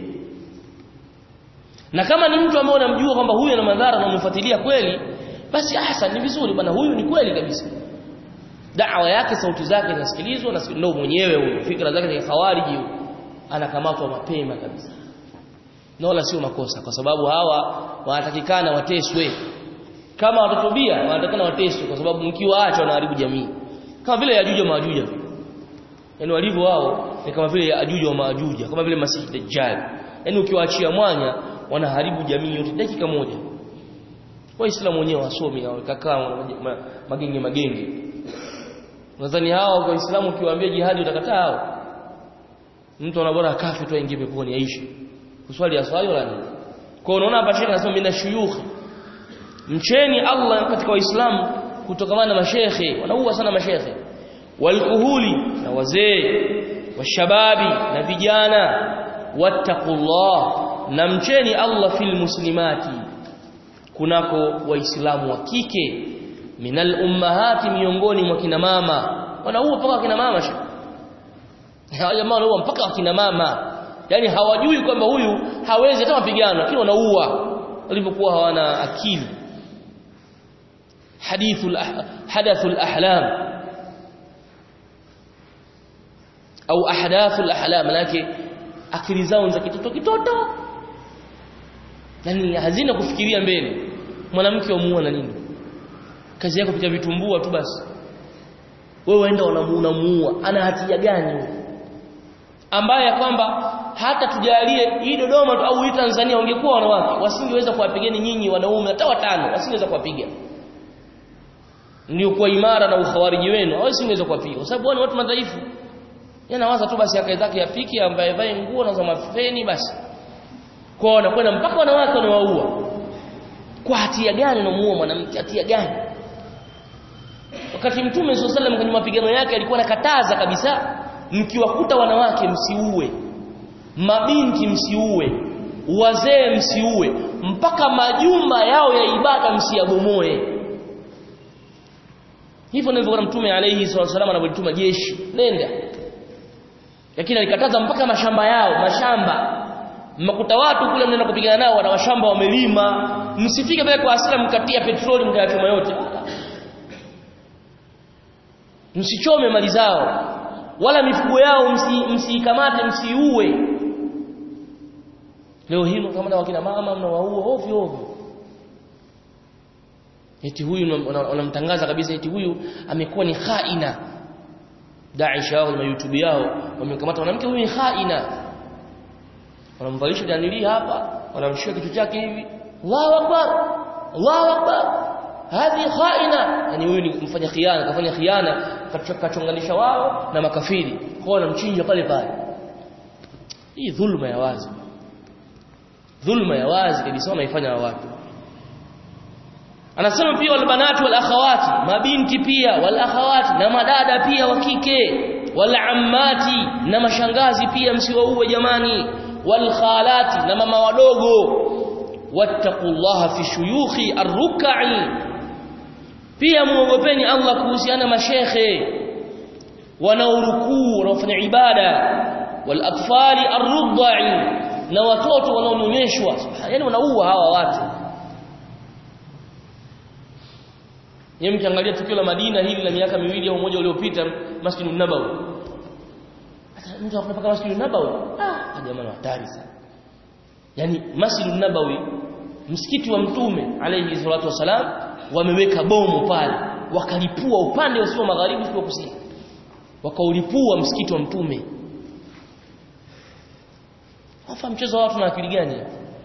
S1: na kama ni mtu ambaye unamjua kwamba huyu ana madhara na umemfuatilia kweli basi ahsan ni vizuri bwana huyu ni kweli kabisa da'wa yake sauti zake zinasikilizwa na ndio mwenyewe huyo fikra zake ni khawariji huyo anakamatwa mapema kabisa na wala sio makosa kwa sababu hawa wanatakikana wateswe kama watatubia wanatakikana wateswe kwa sababu mkiwaacha wanaharibu jamii kama vile yajuja maajuja yani walivyo wao ni kama vile yajuja wa maajuja kama vile masihi dajjal yani ukiwaachia mwanya wanaharibu jamii yote dakika moja waislamu wenyewe wasomi na wakakaa magenge magenge nadhani hao waislamu ukiwaambia jihadi utakataa hao mtu anabora kafi tu aingie peponi aishi kuswali aswali wala nini kwa unaona hapa shekhi anasema mina shuyukh mcheni Allah katika waislamu kutokamana na mashekhe wanaua sana mashekhe walkuhuli na wazee washababi na vijana wattaqullah na mcheni Allah fil muslimati kunako waislamu wa kike minal ummahati miongoni mwa kina mama wanaua mpaka kina mama hawa jamaa wanaua mpaka kina mama yani hawajui kwamba huyu hawezi hata mapigano lakini wanaua walipokuwa hawana akili hadithul hadathul ahlam au ahdathul ahlam lake akili zao za kitoto kitoto yani hazina kufikiria mbele mwanamke wamuua na nini kazi yako kupitia vitumbua tu basi wewe waenda unamuua ana hatia gani ambaye kwamba hata tujalie hii Dodoma au hii Tanzania wangekuwa wanawake wasingeweza kuwapigeni nyinyi wanaume hata watano wasingeweza kuwapiga ndio kwa imara na ukhawariji wenu hawasingeweza kuwapiga kwa sababu wao ni watu madhaifu yanawaza tu basi akae zake yapiki ambaye vae nguo na za mafeni basi kwa wanakwenda mpaka wanawake wanawaua kwa hatia gani unamuua mwanamke hatia gani wakati mtume sallallahu alaihi kwenye mapigano yake alikuwa anakataza kabisa mkiwakuta wanawake msiue mabinti msiue wazee msiue mpaka majumba yao ya ibada msiyabomoe hivyo ndivyo mtume alayhi wasallam anavyotuma jeshi nenda lakini alikataza mpaka mashamba yao mashamba mmakuta watu kule mnaenda kupigana nao wana mashamba wamelima msifike pale kwa hasira mkatia petroli mkayachoma yote msichome mali zao wala mifugo yao msiikamate msi msiue leo hii kama wakina mama mnawaua ovyo ovyo eti huyu wanamtangaza kabisa eti huyu amekuwa ni khaina Daisha au YouTube yao wamemkamata mwanamke huyu ni khaina wanamvalisha danili hapa wanamshika kichwa chake hivi Allahu akbar Allahu akbar hadi khaina yani huyu ni mfanya khiana kafanya khiana kachonganisha wao na makafiri kwa wanamchinja pale pale hii dhulma ya wazi dhulma ya wazi kabisa wanaifanya watu anasema pia walbanati wal akhawati mabinti pia wal akhawati na madada pia wa kike wal ammati na mashangazi pia msiwaue jamani wal khalati na mama wadogo wattaqullaha fi shuyukhi arruk'i pia muogopeni Allah kuhusiana mashekhe wanaorukuu wanaofanya ibada wal atfali arrudda'i na watoto wanaonyonyeshwa yani wanaua hawa watu Yeye mkiangalia tukio la Madina hili la miaka miwili au moja uliopita Masjid Nabawi. Mtu anapaka Masjid Nabawi. Ah, jamani hatari sana. Yaani Masjid Nabawi msikiti wa Mtume alayhi salatu wasalam wameweka bomu pale wakalipua upande usio magharibi usio kusini. Wakaulipua msikiti wa Mtume. Hafa mchezo wa watu na akili gani?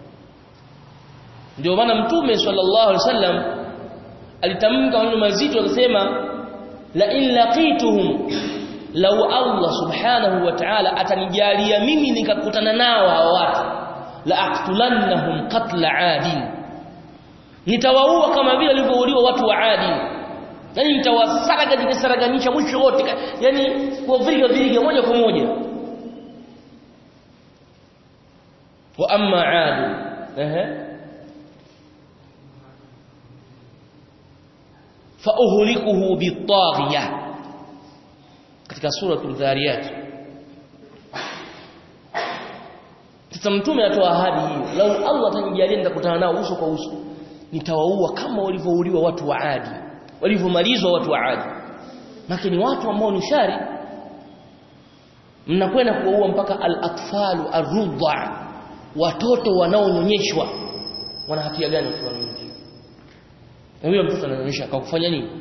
S1: Ndio maana Mtume sallallahu alaihi wasallam alitamka maneno mazito akasema la in laqituhum law Allah subhanahu wa ta'ala atanijalia mimi nikakutana nao hawa watu la aqtulannahum qatla adin nitawaua kama vile walivyouliwa watu wa adi yani nitawasaraga nikisaraganisha mwisho wote yani kwa vile vile moja kwa moja wa amma adi ehe fa uhlikuhu bitaghiya katika suratul dhariyat sasa mtume atoa ahadi hiyo lau Allah atanijalia nitakutana nao uso kwa uso nitawaua kama walivyouliwa watu wa Adi walivyomalizwa watu wa Adi lakini watu ambao ni shari mnakwenda kuwaua mpaka al-atfalu ar-rudha watoto wanaonyonyeshwa wana hatia gani watoto wanaonyonyeshwa na huyo mtoto ananyonyesha kwa kufanya nini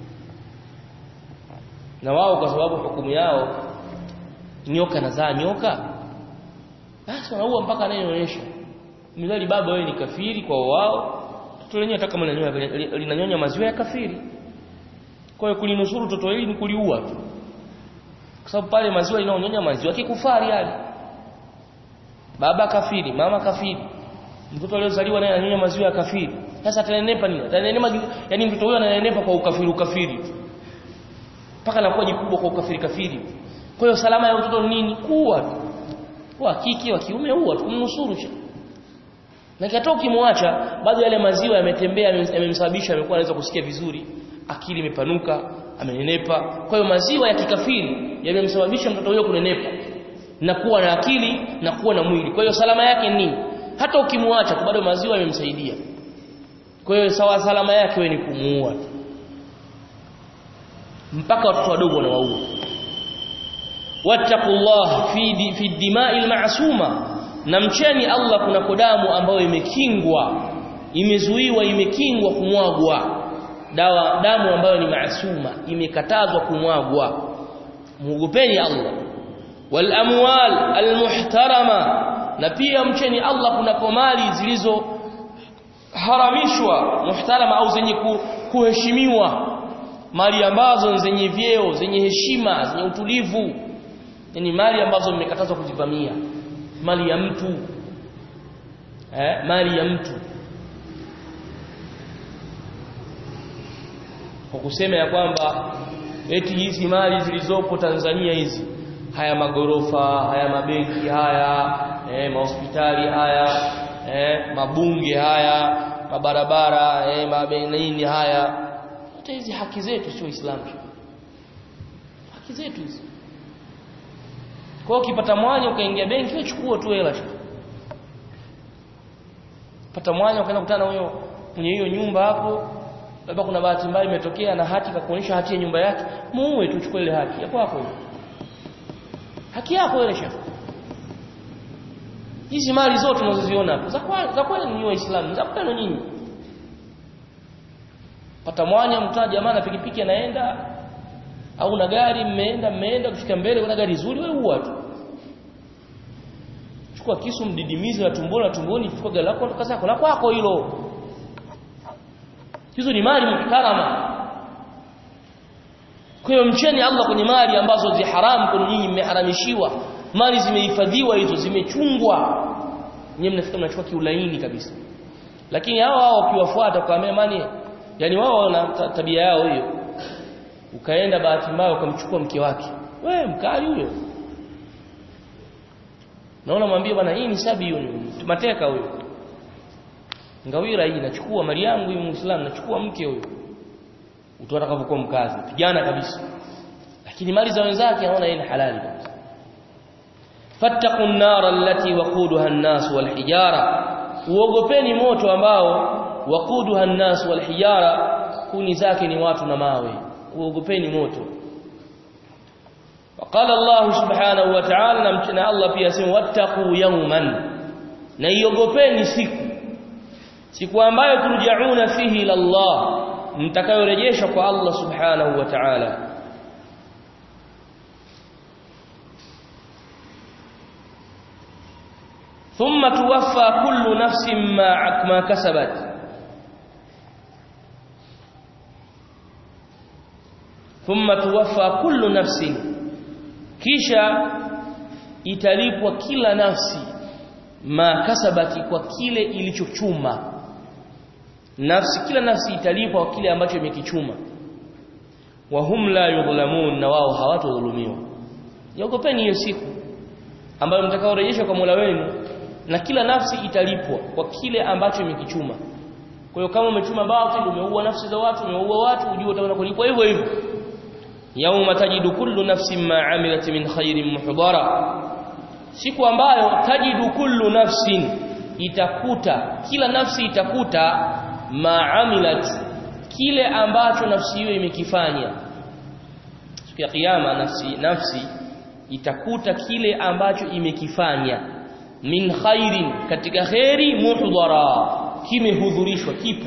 S1: na wao kwa sababu hukumu yao nyoka nazaa nyoka basi wanaua mpaka anayeonyesha milali baba wewe ni kafiri kwa wao toto lenyewe hata kama linanyonya maziwa ya kafiri kwa hiyo kulinusuru toto hili ni kuliua tu kwa sababu pale maziwa inaonyonya maziwa kikufari yale baba kafiri mama kafiri mtoto aliozaliwa naye ananyonya maziwa ya kafiri sasa atanenepa nini atanenepa yani mtoto huyo ananenepa kwa ukafiri ukafiri mpaka anakuwa jikubwa kwa ukafiri kafiri kwa hiyo salama ya mtoto nini kuwa tu wa kike wa kiume huwa kumnusuru cha na kata ukimwacha bado yale maziwa yametembea yamemsababisha amekuwa anaweza kusikia vizuri akili imepanuka amenenepa kwa hiyo maziwa ya kikafiri yamemsababisha mtoto huyo kunenepa na kuwa na akili na kuwa na mwili kwa hiyo salama yake ni nini hata ukimwacha bado maziwa yamemsaidia kwa hiyo sawa salama yake wewe ni kumuua mpaka watoto wadogo wanawaua wattaqullah fi fi dima'i al-ma'suma na mcheni Allah kuna damu ambayo imekingwa imezuiwa imekingwa kumwagwa dawa damu ambayo ni maasuma imekatazwa kumwagwa muogopeni Allah wal amwal al muhtarama na pia mcheni Allah kuna mali zilizo haramishwa muhtarama au zenye kuheshimiwa mali ambazo zenye vyeo zenye heshima zenye utulivu yani mali ambazo mmekatazwa kuzivamia mali ya mtu eh mali ya mtu kwa kusema ya kwamba eti hizi mali zilizopo Tanzania hizi haya magorofa haya mabenki haya eh mahospitali haya eh mabunge haya mabarabara eh mabenini haya hata hizi haki zetu sio Uislamu haki zetu hizi kwa ukipata mwanya ukaingia benki uchukua tu hela pata mwanya ukaenda kukutana huyo mwenye hiyo nyumba hapo labda kuna bahati mbaya imetokea na hati kakuonyesha hati ya nyumba yake muue tu chukua ile haki ya kwako hiyo haki yako ile shefu hizi mali zote tunazoziona hapo za kwa za kweli ni waislamu za kwenu nyinyi pata mwanya mtaa jamaa na pikipiki anaenda au na gari mmeenda mmeenda kufika mbele kuna gari zuri wewe huwa tu chukua kisu mdidimize na tumboni na tumboni chukua gari lako toka zako la kwako hilo hizo ni mali muhtarama kwa hiyo mcheni Allah kwenye mali ambazo zi haramu kwa nyinyi mmeharamishiwa mali zimehifadhiwa hizo zimechungwa nyinyi mnafika mnachukua kiulaini kabisa lakini hao hao ukiwafuata kwa mani yani wao wana tabia yao hiyo ukaenda bahati mbaya ukamchukua mke wake we mkali huyo naona mwambie bwana hii ni sabi hiyo tumateka huyo ngawira hii nachukua mali yangu huyu muislamu nachukua mke huyo utaona kavyokuwa mkazi pigana kabisa lakini mali za wenzake anaona yeye ni halali kabisa fattaqun nar allati waquduha an-nas wal hijara uogopeni moto ambao waquduha an-nas wal hijara kuni zake ni watu na mawe uogopeni moto وقال الله سبحانه وتعالى نمتنا الله pia sema wattaqu yawman na iogopeni siku siku ambayo turjauna fihi ila Allah mtakayorejeshwa kwa Allah subhanahu wa ta'ala ثم توفى كل نفس ما ما كسبت ثم توفى كل نفس kisha italipwa kila nafsi ma kasabati kwa kile ilichochuma nafsi kila nafsi italipwa kwa kile ambacho imekichuma wa hum la yudhlamun na wao hawatodhulumiwa Niogopeni hiyo siku ambayo mtakaorejeshwa kwa Mola wenu na kila nafsi italipwa kwa kile ambacho imekichuma. Kwa hiyo kama umechuma batil, umeua nafsi za watu, umeua watu, ujue utaona kulipwa hivyo hivyo. Yauma tajidu kullu nafsin ma amilat min khairin muhdara. Siku ambayo tajidu kullu nafsin itakuta kila nafsi itakuta ma amilat kile ambacho nafsi hiyo imekifanya. Siku ya kiyama nafsi nafsi itakuta kile ambacho imekifanya min khairin katika khairi muhdara kimehudhurishwa kipo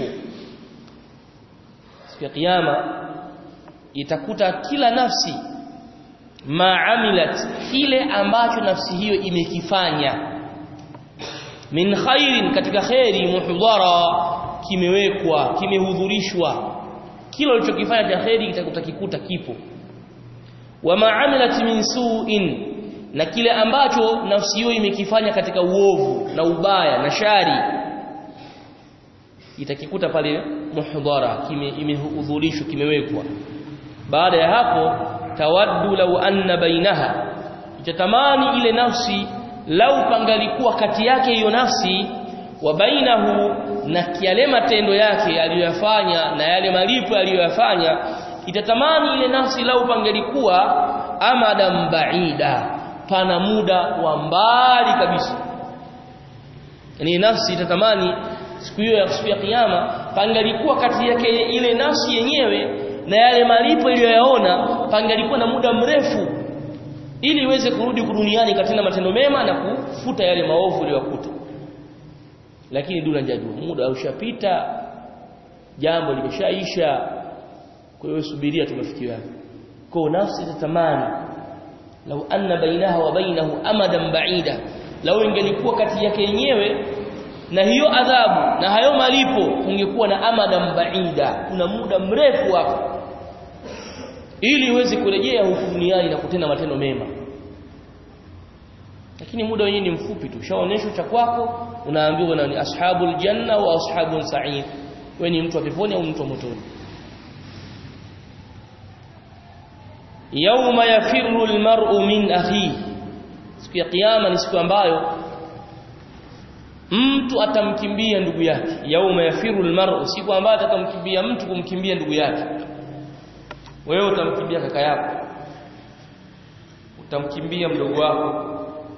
S1: siku ya kiyama itakuta kila nafsi maamilat kile ambacho nafsi hiyo imekifanya min khairin katika khairi muhdara kimewekwa kimehudhurishwa kila ulichokifanya cha khairi kitakuta kikuta kipo wama amilat min su'in na kile ambacho nafsi hiyo imekifanya katika uovu na ubaya na shari itakikuta pale muhdhara kime imehudhurishwa kimewekwa baada ya hapo tawaddu law anna bainaha itatamani ile nafsi lau pangalikuwa kati yake hiyo nafsi wa bainahu na yale matendo yake aliyoyafanya na yale malipo aliyoyafanya itatamani ile nafsi lau pangelikuwa amadan baida pana muda wa mbali kabisa yani nafsi itatamani siku hiyo ya siku ya kiyama pangalikuwa kati yake ile nafsi yenyewe na yale malipo iliyoyaona pangalikuwa na muda mrefu ili iweze kurudi duniani katika matendo mema na kufuta yale maovu iliyokuta lakini dula njajua muda ushapita jambo limeshaisha kwa hiyo subiria tumefikia kwa nafsi tatamani lau anna bainaha wa bainahu amadan baida lau ingelikuwa kati yake yenyewe na hiyo adhabu na hayo malipo ungekuwa na amadan baida kuna muda mrefu hapo ili uweze kurejea huku duniani na kutenda matendo mema lakini muda wenyewe ni mfupi tu shaonesho cha kwako unaambiwa na ni ashabul janna wa ashabul sa'id wewe ni mtu wa peponi au mtu wa motoni yauma yafirru almar'u min akhi siku ya kiyama ni siku ambayo mtu atamkimbia ndugu yake yauma yafirru almar'u siku ambayo atakamkimbia mtu kumkimbia ndugu yake wewe utamkimbia kaka yako utamkimbia mdogo wako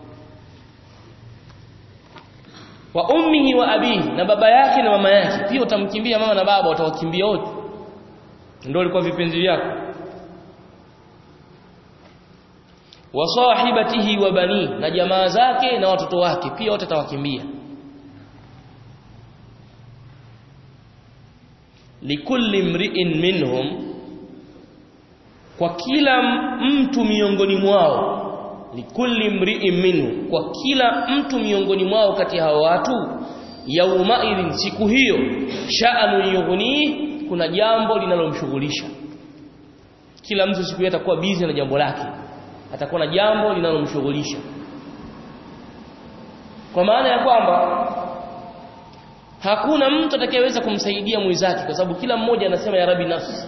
S1: wa ummihi wa abihi na baba yake na mama yake pia utamkimbia mama na baba utawakimbia wote ndio walikuwa vipenzi vyako wa sahibatihi wa bani na jamaa zake na watoto wake pia wote atawakimbia likulli mri'in minhum kwa kila mtu miongoni mwao likulli mri'in minhu kwa kila mtu miongoni mwao kati ya hao watu yaumaidhin siku hiyo sha'anu yughni kuna jambo linalomshughulisha kila mtu siku hiyo atakuwa busy na jambo lake atakuwa na jambo linalomshughulisha kwa maana ya kwamba hakuna mtu atakayeweza kumsaidia mwenzake kwa sababu kila mmoja anasema ya rabi nafsi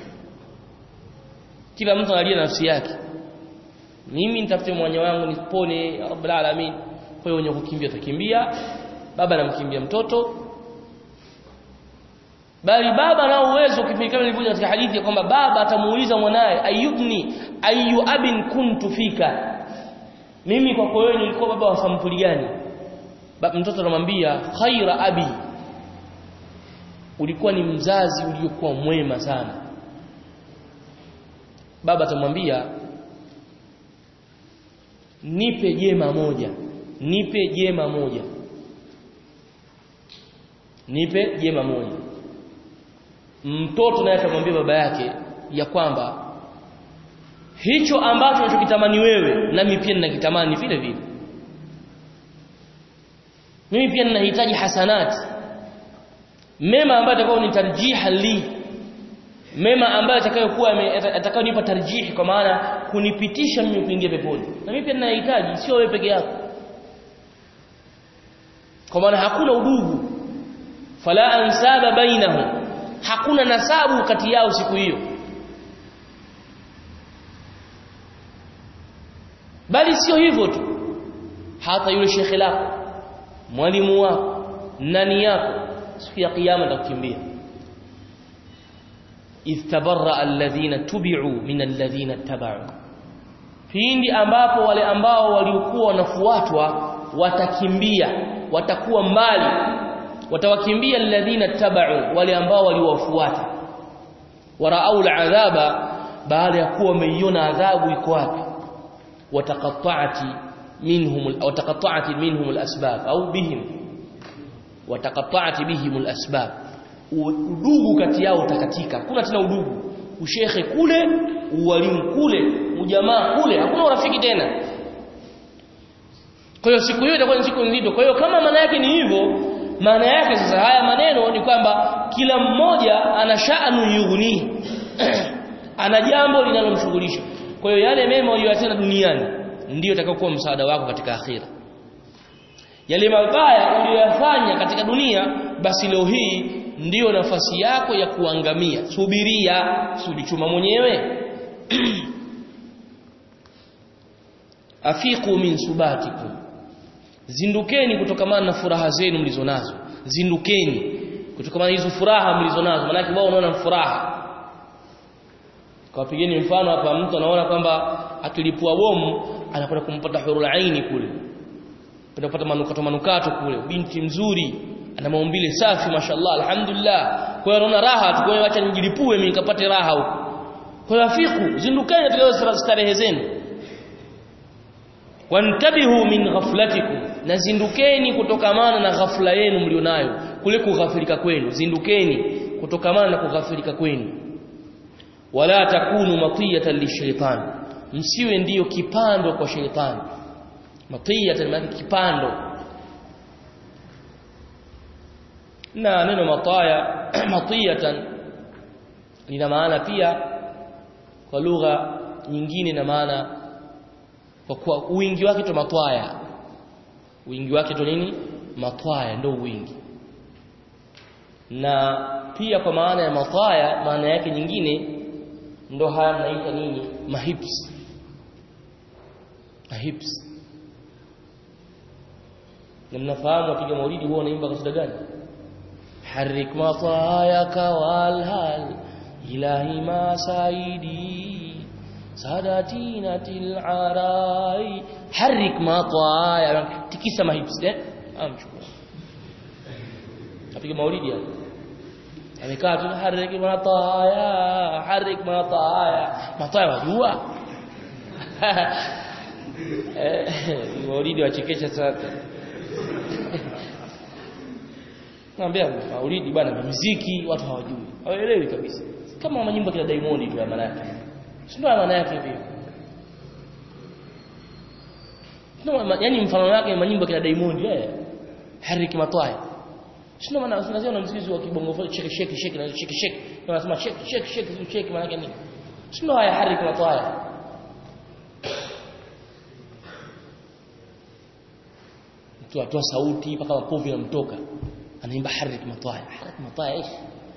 S1: kila mtu analia nafsi yake mimi nitafute mwanya wangu nipone ya rabbul alamin kwa hiyo wenye kukimbia takimbia baba anamkimbia mtoto bali baba na uwezo kipindi nilivyoja katika hadithi ya kwamba baba atamuuliza mwanae ayubni ayu abin kuntu fika mimi kwako wewe nilikuwa baba wa sampuli gani mtoto anamwambia khaira abi ulikuwa ni mzazi uliokuwa mwema sana baba atamwambia nipe jema moja nipe jema moja nipe jema moja mtoto naye atamwambia baba yake ya kwamba hicho ambacho unachokitamani wewe nami pia ninakitamani vile vile mimi pia ninahitaji hasanati mema ambayo atakao ni tarjiha li mema ambayo atakayokuwa atakayonipa tarjihi kwa maana kunipitisha mimi kuingia peponi na mimi pia ninahitaji sio wewe peke yako kwa maana hakuna udugu fala ansaba bainahum hakuna nasabu kati yao siku hiyo bali sio hivyo tu hata yule shekhe lako mwalimu wako nani yako siku ya kiyama atakukimbia idh tabarra alladhina tubi'u min alladhina tabau pindi ambapo wale ambao waliokuwa wanafuatwa watakimbia watakuwa mbali watawakimbia alladhina tabau wale ambao waliwafuata waraau aladhaba baada ya kuwa wameiona adhabu iko wapi wataqatta'ati minhum wataqatta'ati minhum alasbab au bihim wataqatta'ati bihim alasbab udugu kati yao utakatika kuna tena udugu ushekhe kule uwalimu kule ujamaa kule hakuna urafiki tena kwa hiyo siku hiyo itakuwa ni siku nzito kwa hiyo kama maana yake ni hivyo maana yake sasa haya maneno ni kwamba kila mmoja ana sha'nu yughni ana jambo linalomshughulisha kwa hiyo yale mema uliyotenda duniani ndiyo itakayokuwa msaada wako katika akhira yale mabaya uliyoyafanya katika dunia basi leo hii ndiyo nafasi yako ya kuangamia subiria sulichuma mwenyewe afiqu min subatikum zindukeni kutokamana na furaha zenu mlizonazo zindukeni kutokamana hizo furaha mlizonazo maana wao unaona furaha kwa pigeni mfano hapa mtu anaona kwamba akilipua bomu anakwenda kumpata hurul aini kule kwenda kupata manukato manukato kule binti mzuri ana maumbile safi mashallah alhamdulillah kwa hiyo anaona raha tu kwa hiyo acha nijilipue mimi nikapate raha huko kwa hiyo afiku zindukeni katika starehe zenu wantabihu min ghaflatikum na zindukeni kutokamana na ghafla yenu mlionayo kule kughafilika kwenu zindukeni kutokamana na kughafilika kwenu wala takunu matiyatan lishaitan msiwe ndiyo kipando kwa sheitani matiyatan maana kipando na neno mataya matiyatan lina maana pia kwa lugha nyingine na maana kwa kuwa wingi wake to matwaya wingi wake to nini matwaya ndio wingi na pia kwa maana ya matwaya maana yake nyingine ndo haya mnaita nini mahips mahips na mnafahamu wapiga maulidi huwa wanaimba kasida gani harik matayaka walhal ilahi ma saidi sadatinatil arai harik mataya tikisa mahips eh amchukua apiga maulidi hapo amekaa tu harik mataya harik mataya mataya wajua eh maulidi wachekesha sasa naambia maulidi bwana muziki watu hawajui hawaelewi kabisa kama manyimbo kila Diamond tu ya maana yake sio maana yake hivyo no yani mfano wake manyimbo kila Diamond eh harik mataya Sio maana unasema na mzizi wa kibongo fo cheke cheke cheke na cheke cheke. Unasema cheke cheke cheke cheke maana yake nini? Sio haya harika na toaya. Mtu atoa sauti mpaka mapovu yanamtoka. Anaimba harik mataya. Harik mataya ish.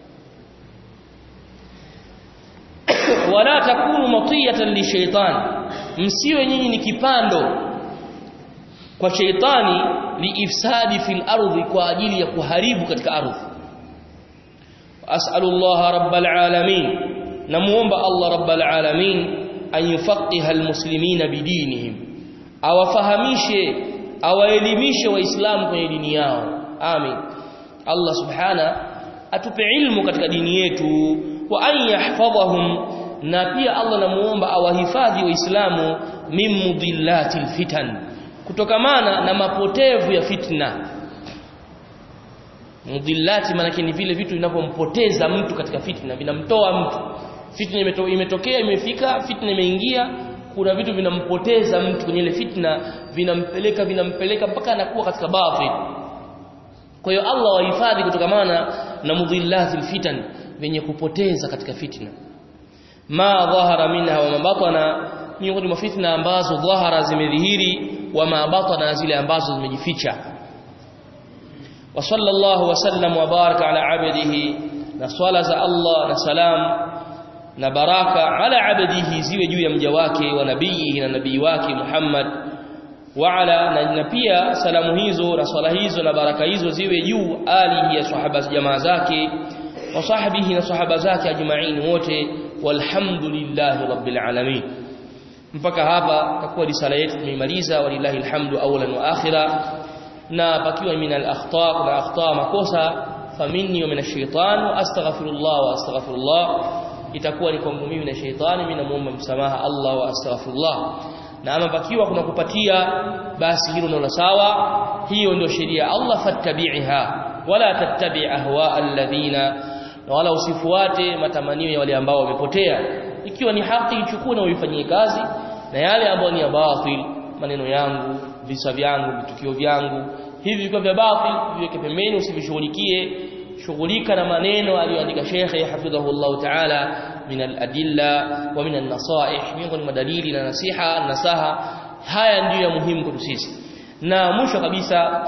S1: Wala takunu matiyatan li shaytan. Msiwe nyinyi ni kipando kwa sheitani liifsadi fil ardhi kwa ajili ya kuharibu katika ardhi as'alullah rabbal alamin namuomba Allah rabbal alamin an yufaqiha almuslimina bidinihim awafahamishe awaelimishe waislamu kwenye dini yao amin Allah subhana atupe ilmu katika dini yetu wa an yahfadhahum na pia Allah namuomba awahifadhi waislamu min mudillatil fitan kutokamana na mapotevu ya fitna mudillati maana ni vile vitu vinavyompoteza mtu katika fitna vinamtoa mtu fitna imeto, imetokea imefika fitna imeingia kuna vitu vinampoteza mtu kwenye ile fitna vinampeleka vinampeleka mpaka anakuwa katika batil kwa hiyo Allah wahifadhi kutokamana na mudillati fitan venye kupoteza katika fitna ma dhahara minha wa mabatana miongoni mwa fitna ambazo dhahara zimedhihiri wa mabatana zile ambazo zimejificha wa sallallahu wasallam wa baraka ala abdihi na swala za Allah na salam na baraka ala abdihi ziwe juu ya mja wake wa nabii na nabii wake Muhammad wa ala na, na pia salamu hizo na swala hizo na baraka hizo ziwe juu alihi ya sahaba jamaa zake wa sahbihi na sahaba zake ajma'in wote walhamdulillahi rabbil alamin mpaka hapa takuwa risala yetu tumeimaliza walillahi alhamdu awlan wa akhira na pakiwa min al-akhta kuna akhta makosa faminni wa min ash-shaytan wa astaghfirullah wa astaghfirullah itakuwa ni kwangu mimi na shaytani mimi namuomba msamaha Allah wa astaghfirullah na ama pakiwa kuna kupatia basi hilo ndio sawa hiyo ndio sheria Allah fattabi'ha wala tattabi' ahwa alladhina na wala usifuate matamanio ya wale ambao wamepotea ikiwa ni haki ichukue na uifanyie kazi na yale ambayo ni ya batil maneno yangu visa vyangu vitukio vyangu hivi viko vya batil viweke pembeni usivishughulikie shughulika na maneno aliyoandika shekhe hafidhahullah ta'ala min al-adilla wa min an-nasaih miongoni mwa dalili na nasiha nasaha haya ndiyo ya muhimu kwetu sisi na mwisho kabisa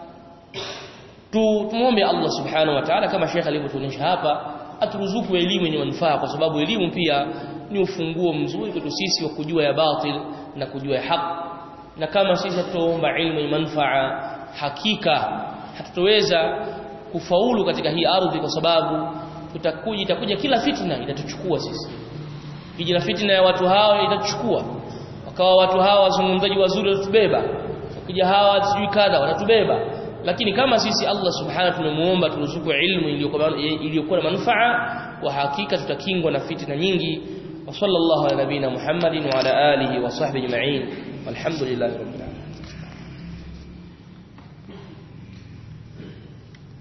S1: tu tumuombe Allah subhanahu wa ta'ala kama shekhe alivyotuonyesha hapa aturuzuku elimu yenye manufaa kwa sababu elimu pia ni ufunguo mzuri kwetu sisi wa kujua ya batil na kujua ya haki na kama sisi tutaomba ilmu yenye manufaa hakika hatutoweza kufaulu katika hii ardhi kwa sababu tutakuja itakuja kila fitna itatuchukua sisi kija fitna ya watu hao itatuchukua wakawa watu hawa wazungumzaji wazuri watatubeba ukija hawa sijui kadha watatubeba lakini kama sisi Allah subhanahu tumemuomba turuzuku ilmu iliyokuwa na manufaa wa hakika tutakingwa na fitna nyingi wa sallallahu ala nabina Muhammadin wa ala alihi wa sahbihi ajma'in walhamdulillahi